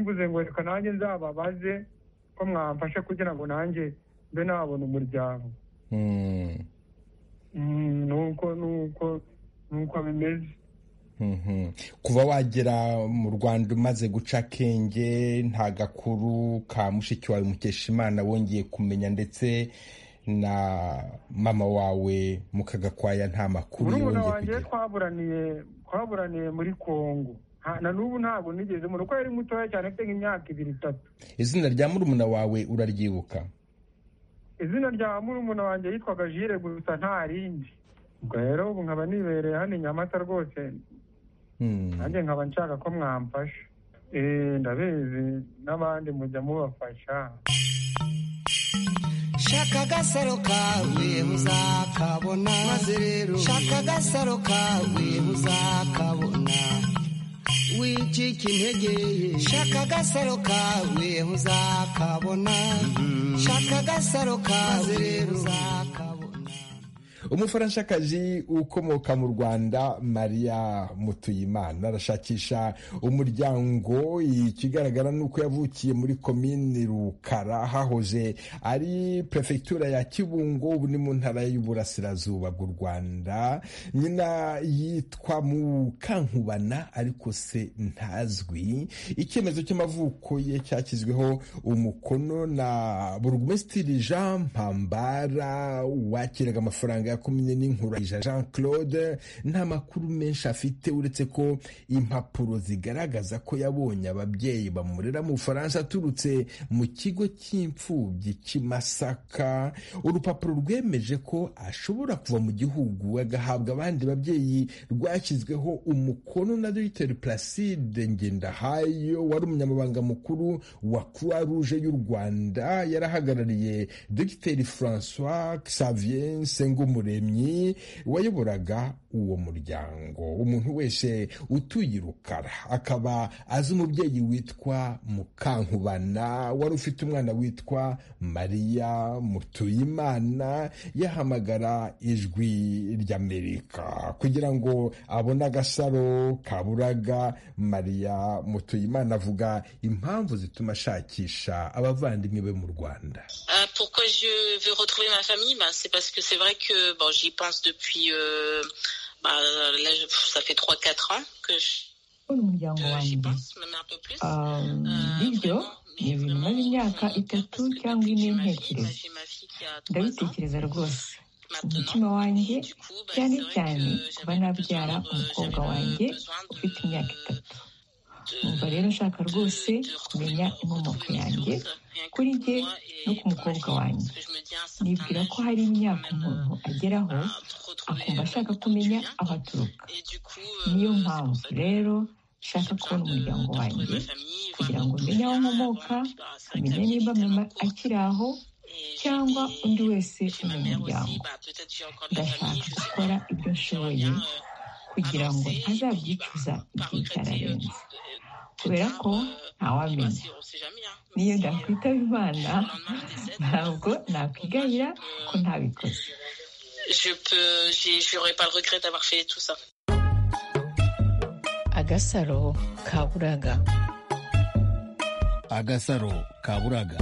mbuze ngo reka nanjye nzababaze ko mwamfasha kugira ngo nanjye mbe nabona umuryango nuko nuko nuko bimeze kuba wagera mu rwanda umaze guca akenge nta gakuru ka mushiki wawe mukeshimana wongeye kumenya ndetse na mama wawe mukagakwaya nta makuru murumuna wanjye twaburaniye twaburaniye muri congo na n'ubu ntabwo nigeze mu rugo yari mutoya cyane afite nk'imyaka ibiri itatu izina rya murumuna wawe uraryibuka izina rya murumuna wanjye yitwaga jire gusa nta rindi ubwo rero ubu nkaba nibereye hano inyamata rwose nanjye nkaba nshaka ko mwamfasha ndabizi n'abandi mujya mubafasha shaka agasaro kawe uzakabona maze rero shaka agasaro kawe uzakabona wicika intege shaka agasaro kawe uzakabona shaka agasaro kawe uzakabona umufaranshakazi ukomoka mu rwanda mariya mutuyimana arashakisha umuryango ikigaragara ni uko yavukiye muri komini rukara hahoze ari perefegitura ya kibungo ubu ni mu ntara y'uburasirazuba bw'u rwanda nyina yitwa mukankubana ariko se ntazwi icyemezo cy'amavuko ye cyashyizweho umukono na burugumesitiri jean mpambara wakiraga amafaranga komine n'inkurayija jean claude nta makuru menshi afite uretse ko impapuro zigaragaza ko yabonye ababyeyi bamurera mu bufaransa aturutse mu kigo cy'imfubyi cy'imasaka urupapuro rwemeje ko ashobora kuva mu gihugu agahabwa abandi babyeyi rwashyizweho umukono na dogiteri placide ngendahayo wari umunyamabanga mukuru wa croix rouge y'u rwanda yarahagarariye dogiteri francois xavier sengumuremyi wayoboraga uwo muryango umuntu wese utuye irukara akaba azi umubyeyi witwa mukankubana wari ufite umwana witwa mariya mutuyimana yahamagara ijwi ry'amerika kugira ngo abone agasaro kaburaga mariya mutuyimana avuga impamvu zituma ashakisha abavandimwe be mu rwanda pourquoi je veux retrouver ma famille bah, c'est parce que c'est vrai que bon, j'y pense depuis euh, bah, là, ça fait 3-4 ans que je umuryango wanjye ibyo ni ibintu maze imyaka itatu cyangwa ine ntekereza ndabitekereza rwose umutima wanjye cyane cyane kuba nabyara umukobwa wanjye ufite imyaka itatu umva rero nshaka rwose kumenya inkomoko yanjye kuri jye no ku mukobwa wanjye nibwira ko hari imyaka umuntu ageraho akumva ashaka kumenya aho aturuka niyo mpamvu rero nshaka kubona umuryango wanjye kugira ngo menye aho nkomoka amenye niba mama akiri aho cyangwa undi wese umunyamuryango ndashaka gukora ibyo nshoboye kugira ngo azabyicuza igihe cyararenze kubera ko ntawamenya niyo ndakwitaba imana ntabwo nakwigayira ko ntabikoze agasaro kaburaga agasaro kaburaga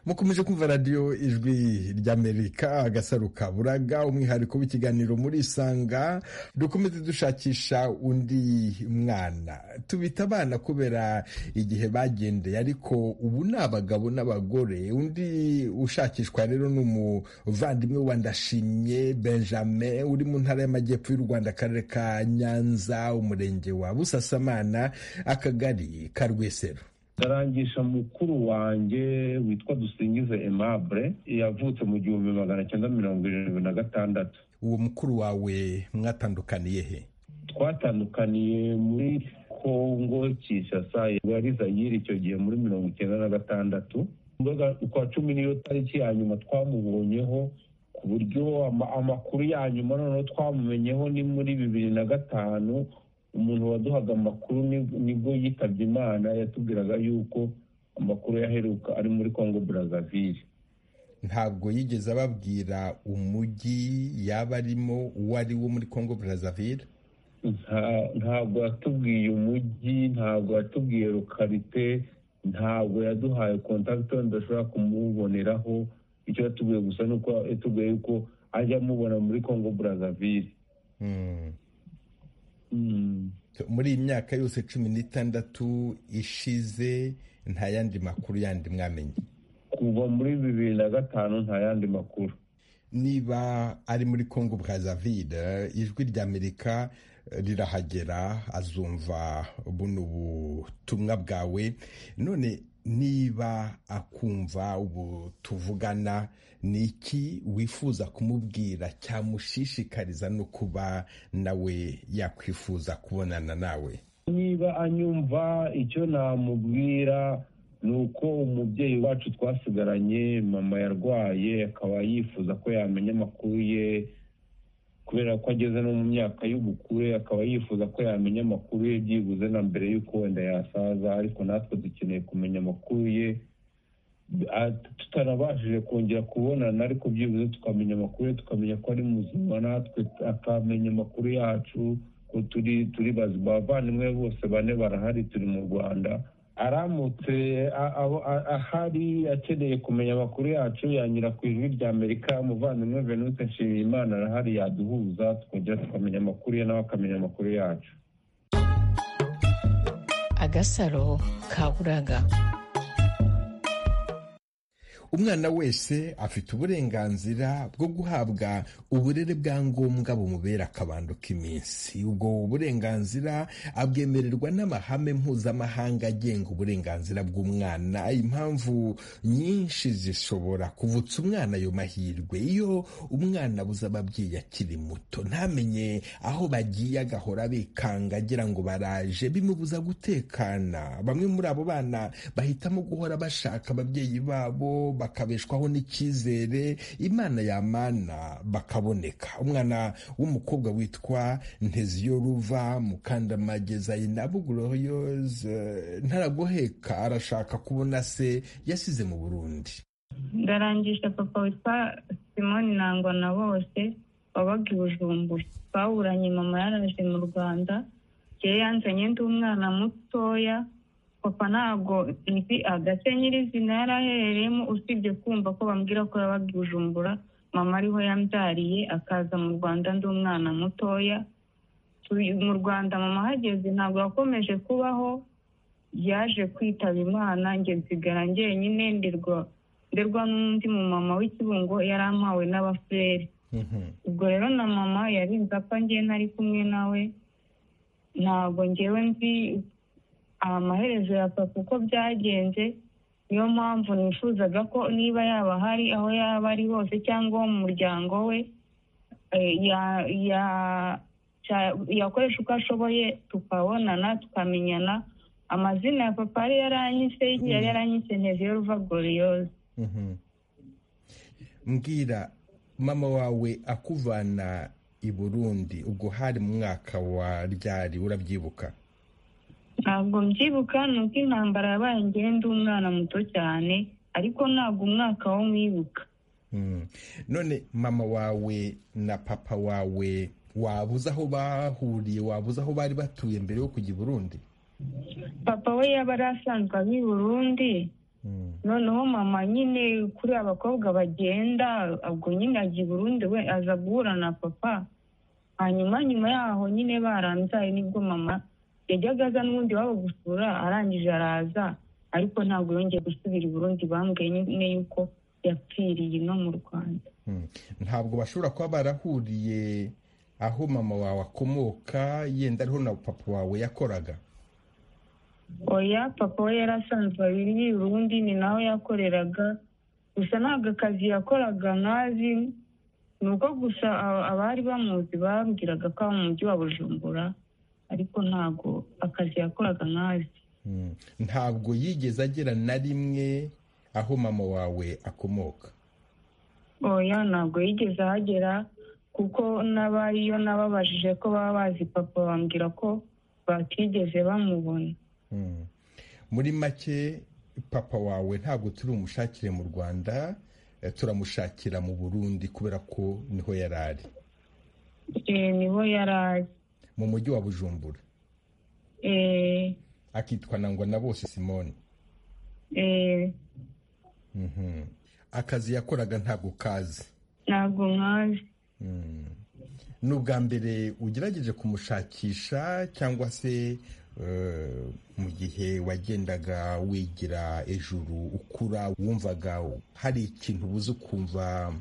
mukomeje kumva radiyo ijwi ry'amerika agasaro kaburaga umwihariko w'ikiganiro muri isanga dukomeze dushakisha undi mwana tubita abana kubera igihe bagendeye ariko ubu ni abagabo n'abagore undi ushakishwa rero ni umuvandimwe wa ndashimye benjamin uri mu ntara y'amajyepfo y'u rwanda akarere ka nyanza umurenge wa busasamana akagari ka rwesero ndarangisha mukuru wanjye witwa dusingize emabure yavutse mu gihumbi magana cyenda mirongo irindwi na gatandatu uwo mukuru wawe mwatandukaniye he twatandukaniye muri kongo kinshasa yari zayiri icyo gihe muri mirongo icyenda na gatandatu kwa cumi niyo tariki ya nyuma twamubonyeho ku buryo amakuru ya nyuma noneho twamumenyeho ni muri bibiri na gatanu umuntu waduhaga amakuru nibwo yitabye imana yatubwiraga yuko amakuru yaheruka ari muri congo brazzaville ntabwo yigeze ababwira umujyi yaba arimo uwo ari wo muri congo brazzaville ntabwo yatubwiye umujyi ntabwo yatubwiye rukarite ntabwo yaduhaye kontakiti tudashobora kumuboneraho icyo yatubwiye gusa ni uko yatubwiye yuko ajya amubona muri congo brazzaville muri iyi myaka yose cumi n'itandatu ishize nta yandi makuru yandi mwamenye kuva muri bibiri na gatanu nta yandi makuru niba ari muri congo brazzaville ijwi ry'amerika rirahagera azumva buno butumwa bwawe none niba akumva ubu tuvugana ni iki wifuza kumubwira cyamushishikariza no kuba nawe yakwifuza kubonana nawe niba anyumva icyo namubwira ni uko umubyeyi wacu twasigaranye mama yarwaye akaba yifuza ko yamenya amakuru ye kubera ko ageze no mu myaka y'ubukure akaba yifuza ko yamenya amakuru ye byibuze na mbere y'uko wenda yasaza ariko natwe dukeneye kumenya amakuru ye tutarabashije kongera kubonana ariko byibuze tukamenya amakuru ye tukamenya ko ari muzima natwe akamenya amakuru yacu ko turi turi bazima abavandimwe bose bane barahari turi mu rwanda aramutse ahari akeneye kumenya amakuru yacu yanyura ku ijwi rya amerika umuvandimwe venute nshimiyimana arahari yaduhuza twongera tukamenya amakuru ye nawe akamenya amakuru yacu agasaro kaburaga umwana wese afite uburenganzira bwo guhabwa uburere bwa ngombwa bumubera akabando k'iminsi ubwo burenganzira abwemererwa n'amahame mpuzamahanga agenga uburenganzira bw'umwana impamvu nyinshi zishobora kuvutsa umwana ayo mahirwe iyo umwana abuze ababyeyi akiri muto ntamenye aho bagiye agahora bikanga agira ngo baraje bimubuza gutekana bamwe muri abo bana bahitamo guhora bashaka ababyeyi babo bakabeshwaho n'icyizere imana yamana bakaboneka umwana w'umukobwa witwa nteziyo ruva mukandamage zayina buguroyoze ntaragoheka arashaka kubona se yasize mu burundi ndarangisha papa witwa simoni nangwa na bose wabaga i bujumbura bawuranye mama yaraje mu rwanda ngewe yanzanye ndi umwana mutoya papa ntabwo nzi agase nyirizina yari aherereyemo usibye kumva ko bambwira ko yabaga i bujumbura mama ariho yambyariye akaza mu rwanda ndi umwana mutoya mu rwanda mama ahageze ntabwo yakomeje kubaho yaje kwitaba imana njye nsigara njyenyine nderwa nderwa n'undi mu mama w'ikibungo yari ampawe n'abafureri ubwo rero na mama yari nzi apfa ngewe ntari kumwe nawe ntabwo ngewe nzi amaherezo ya papa uko byagenze niyo mpamvu nifuzaga ko niba yaba hari aho yaba ari hose cyangwa mu muryango we yakoresha uko ashoboye tukabonana tukamenyana amazina ya papa yari yaranyise yari yaranyise nteziyo ruva goriyoze mbwira mama wawe akuvana i burundi ubwo hari mu mwaka wa ryari urabyibuka ntabwo mbyibuka ni uko intambara yabaye ngenda umwana muto cyane ariko ntabwo umwaka wo mwibuka none mama wawe na papa wawe wabuze aho bahuriye wabuze aho bari batuye mbere yo kujya i burundi papa we yaba ari asanzwe abi i burundi noneho mama nyine kuri abakobwa bagenda ubwo nyine ajya i burundi we aza guhura na papa hanyuma nyuma yaho nyine barambyaye nibwo mama yajyaga aza n'ubundi waba gusura arangije araza ariko ntabwo yongeye gusubira i burundi bambwiye nyine yuko yapfiriye no mu rwanda ntabwo bashobora kuba barahuriye aho mama wawe akomoka yenda ariho na papa wawe yakoraga oya papa we yari asanzwe abiri i burundi ni naho yakoreraga gusa ntabwo akazi yakoraga nkazi ni uko gusa abari bamuzi bambwiraga ko aba mu mujyi wa bujumbura ariko ntabwo akazi yakoraga nkazi ntabwo yigeze agera na rimwe aho mama wawe akomoka oya ntabwo yigeze ahagera kuko n'abariyo nababajije ko baba bazi papa bambwira ko batigeze bamubona muri make papa wawe ntabwo turi umushakire mu rwanda turamushakira mu burundi kubera ko niho yari ari niho yari ari mu mujyi wa bujumbura akitwa nangwa na bose simone akazi yakoraga ntabwo kazi ntabwo nkazi ni ubwa mbere ugerageje kumushakisha cyangwa se mu gihe wagendaga wigira ejuru ukura wumvaga hari ikintu ubuze ukumva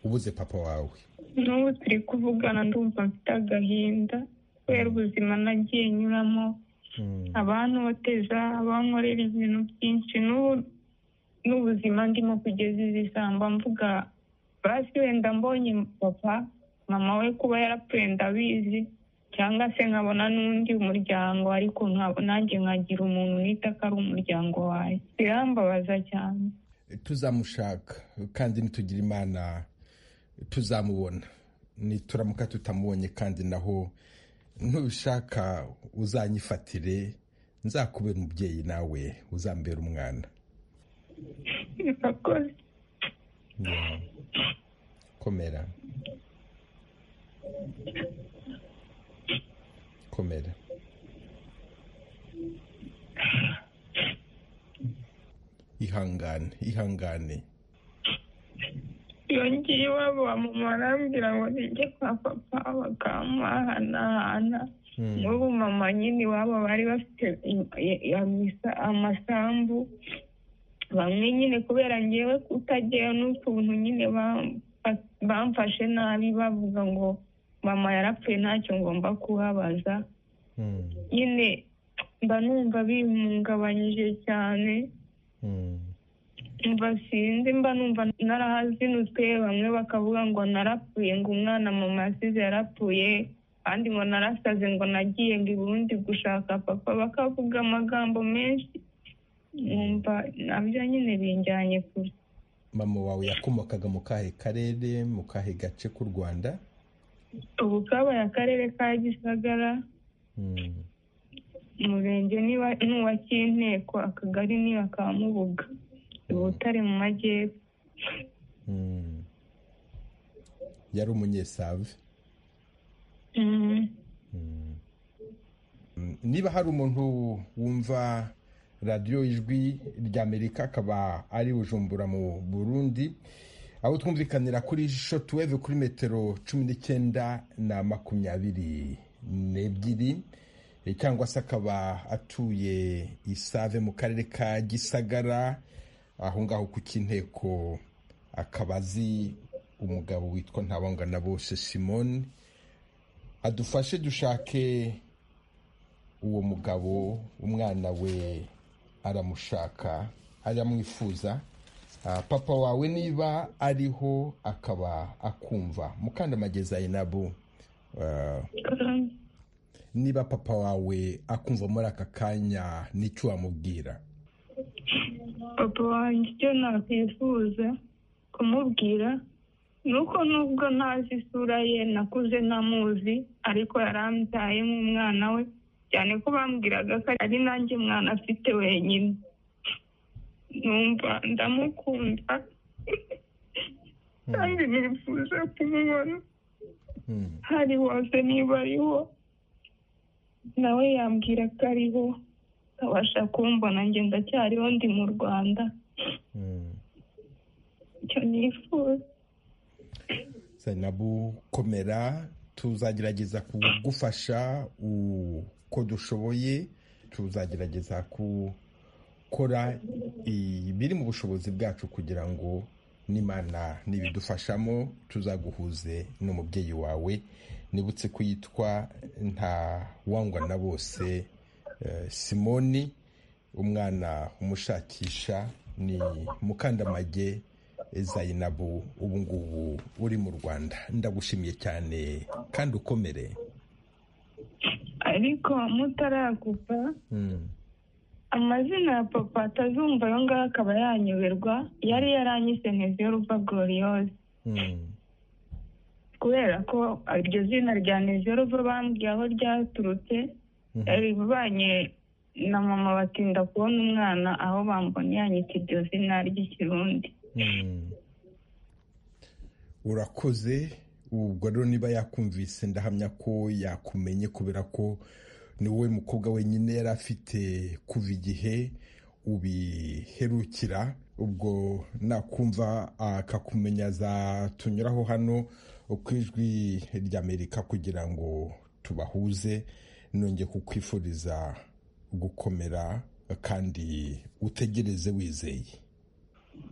ubuze papa wawe n'ubu turi kuvugana ndumva mfite agahinda kubera ubuzima nagiye nyuramo abantoteza abankorera ibintu byinshi n'ubu n'ubuzima ndimo kugeza izi samba mvuga basi wenda mbonye papa mama we kuba yarapfuye ndabizi cyangwa se nkabona n'undi muryango ariko nanjye nkagira umuntu nita ko ari umuryango wawe birambabaza cyane tuzamushaka kandi ntitugire imana tuzamubona nituramuka tutamubonye kandi naho ntubishaka uzanyifatire nzakubera umubyeyi nawe uzambera umwana komera komera ihangane ihangane yongeye iwabo wa mama arambwira ngo nijye kwa papa bakamuhanahana n'ubu mama nyine iwabo bari bafite amasambu bamwe nyine kubera ngewe kutageyo n'ukuntu nyine bamfashe nabi bavuga ngo mama yarapfuye ntacyo ngomba kuhabaza nyine mba numva bimungabanyije cyane mba sinzi mba numva narahazinutswe bamwe bakavuga ngo narapfuye ngo umwana mama yasize yarapfuye kandi ngo narasaze ngo nagiye ngo ubundi gushaka papa bakavuga amagambo menshi numva nabyo nyine binjyanye kure mama wawe yakomokaga mu kahe karere mu kahe gace k'u rwanda ubu kabaye akarere ka gisagara umurenge n'uwa cy'inteko akagari ni aka mubuga ubutare mu majyepfo yari umunyesave niba hari umuntu wumva radiyo ijwi ry'amerika akaba ari bujumbura mu burundi aho twumvikanira kuri shotuweve kuri metero cumi n'icyenda na makumyabiri n'ebyiri cyangwa se akaba atuye isave mu karere ka gisagara aho ngaho ku cy'inteko akaba azi umugabo witwa ntabangana bose simoni adufashe dushake uwo mugabo umwana we aramushaka aramwifuza papa wawe niba ariho akaba akumva mukandamageza inabu niba papa wawe akumva muri aka kanya n'icyo wamubwira papa wanjye icyo nakwifuza kumubwira nuko nubwo ntazi isura ye nakuze ntamuzi ariko yarambyaye nk'umwana we cyane ko bambwiraga ko ari nanjye mwana afite wenyine numva ndamukunda kandi nifuza kumubona hari hose niba ariho nawe yambwira ko ariho akabasha kumbona njye ndacyariho ndi mu rwanda icyo nifuza zainabu komera tuzagerageza kugufasha uko dushoboye tuzagerageza gukora ibiri mu bushobozi bwacu kugira ngo n'imana nibidufashamo tuzaguhuze n'umubyeyi wawe nibutse ko yitwa nta wangwa na bose simoni umwana umushakisha ni mukandamage zayinabu ubu ngubu uri mu rwanda ndagushimiye cyane kandi ukomere ariko mutaragupa amazina ya papa atazumva ayo ngayo akaba yanyoberwa yari yaranyise nezeruva goriyose kubera ko iryo zina rya nezeruva bambwiye aho ryaturutse ribanye na mama batinda kubona umwana aho bambonye yanyita iryo zina ry'ikirundi urakoze ubwo rero niba yakumvise ndahamya ko yakumenye kubera ko ni wowe mukobwa wenyine yari afite kuva igihe ubiherukira ubwo nakumva akakumenya azatunyuraho hano ku ijwi ry'amerika kugira ngo tubahuze nongeye kukwifuriza gukomera kandi utegereze wizeye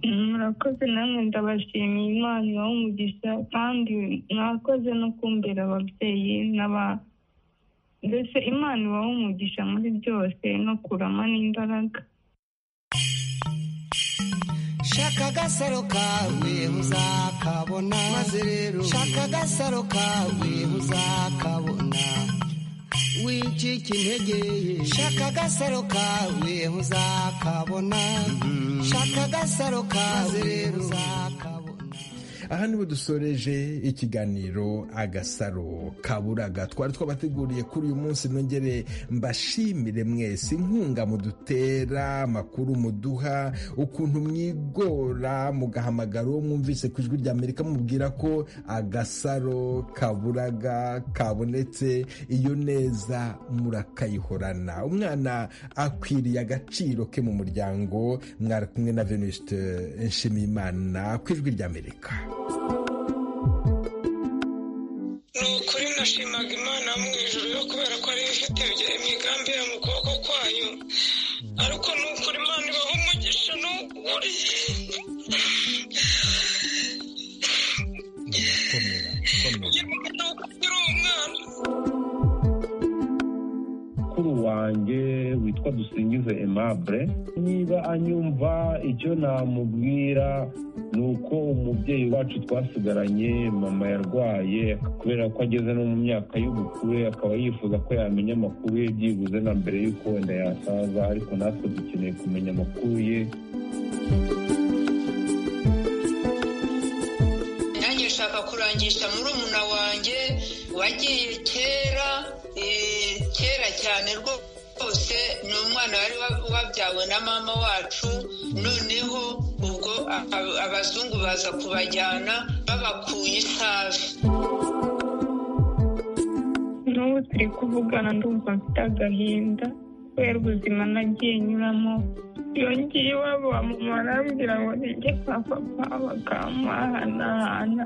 murakoze namwe ndabashimiye imana ibaha umugisha kandi mwakoze no kumbera ababyeyi n'aba mbese imana ibaha umugisha muri byose no kurama n'imbaraga shaka agasaro kawe uzakabona maze rero shaka agasaro kawe uzakabona wicika intege shaka agasaro kawe uzakabona shaka agasaro kawe uzakabona aha niho dusoreje ikiganiro agasaro kaburaga twari twabateguriye kuri uyu munsi nongere mbashimire mwese inkunga mudutera amakuru muduha ukuntu mwigora mugahamagara uwo mwumvise ku ijwi rya amerika mubwira ko agasaro kaburaga kabonetse iyo neza murakayihorana umwana akwiriye agaciro ke mu muryango mwari kumwe na venuste nshimiyimana ku ijwi rya amerika ni ukuri nashimaga imana mu ijoro yo kubera ko ariyo ifite imigambi ya mu kuboko kwayo ariko ni ukuri imana ibaha umugisha n'ubu nakuriye mukuru wanjye witwa dusingize emabure niba anyumva icyo namubwira ni uko umubyeyi wacu twasigaranye mama yarwaye kubera ko ageze no mu myaka y'ubukure akaba yifuza ko yamenya amakuru ye byibuze na mbere y'uko wenda yasaza ariko natwe dukeneye kumenya amakuru ye nanjye nshaka kurangisha muri umuna wanjye wagiye kera kera cyane rwose ni umwana wari wabyawe na mama wacu noneho ubwo abazungu baza kubajyana babakuye isavi n'ubu turi kuvugana ndumva mfite agahinda kubera ubuzima nagiye nyuramo yongeye iwabo wa mama arambwira ngo nijye kwa papa bakamuhanahana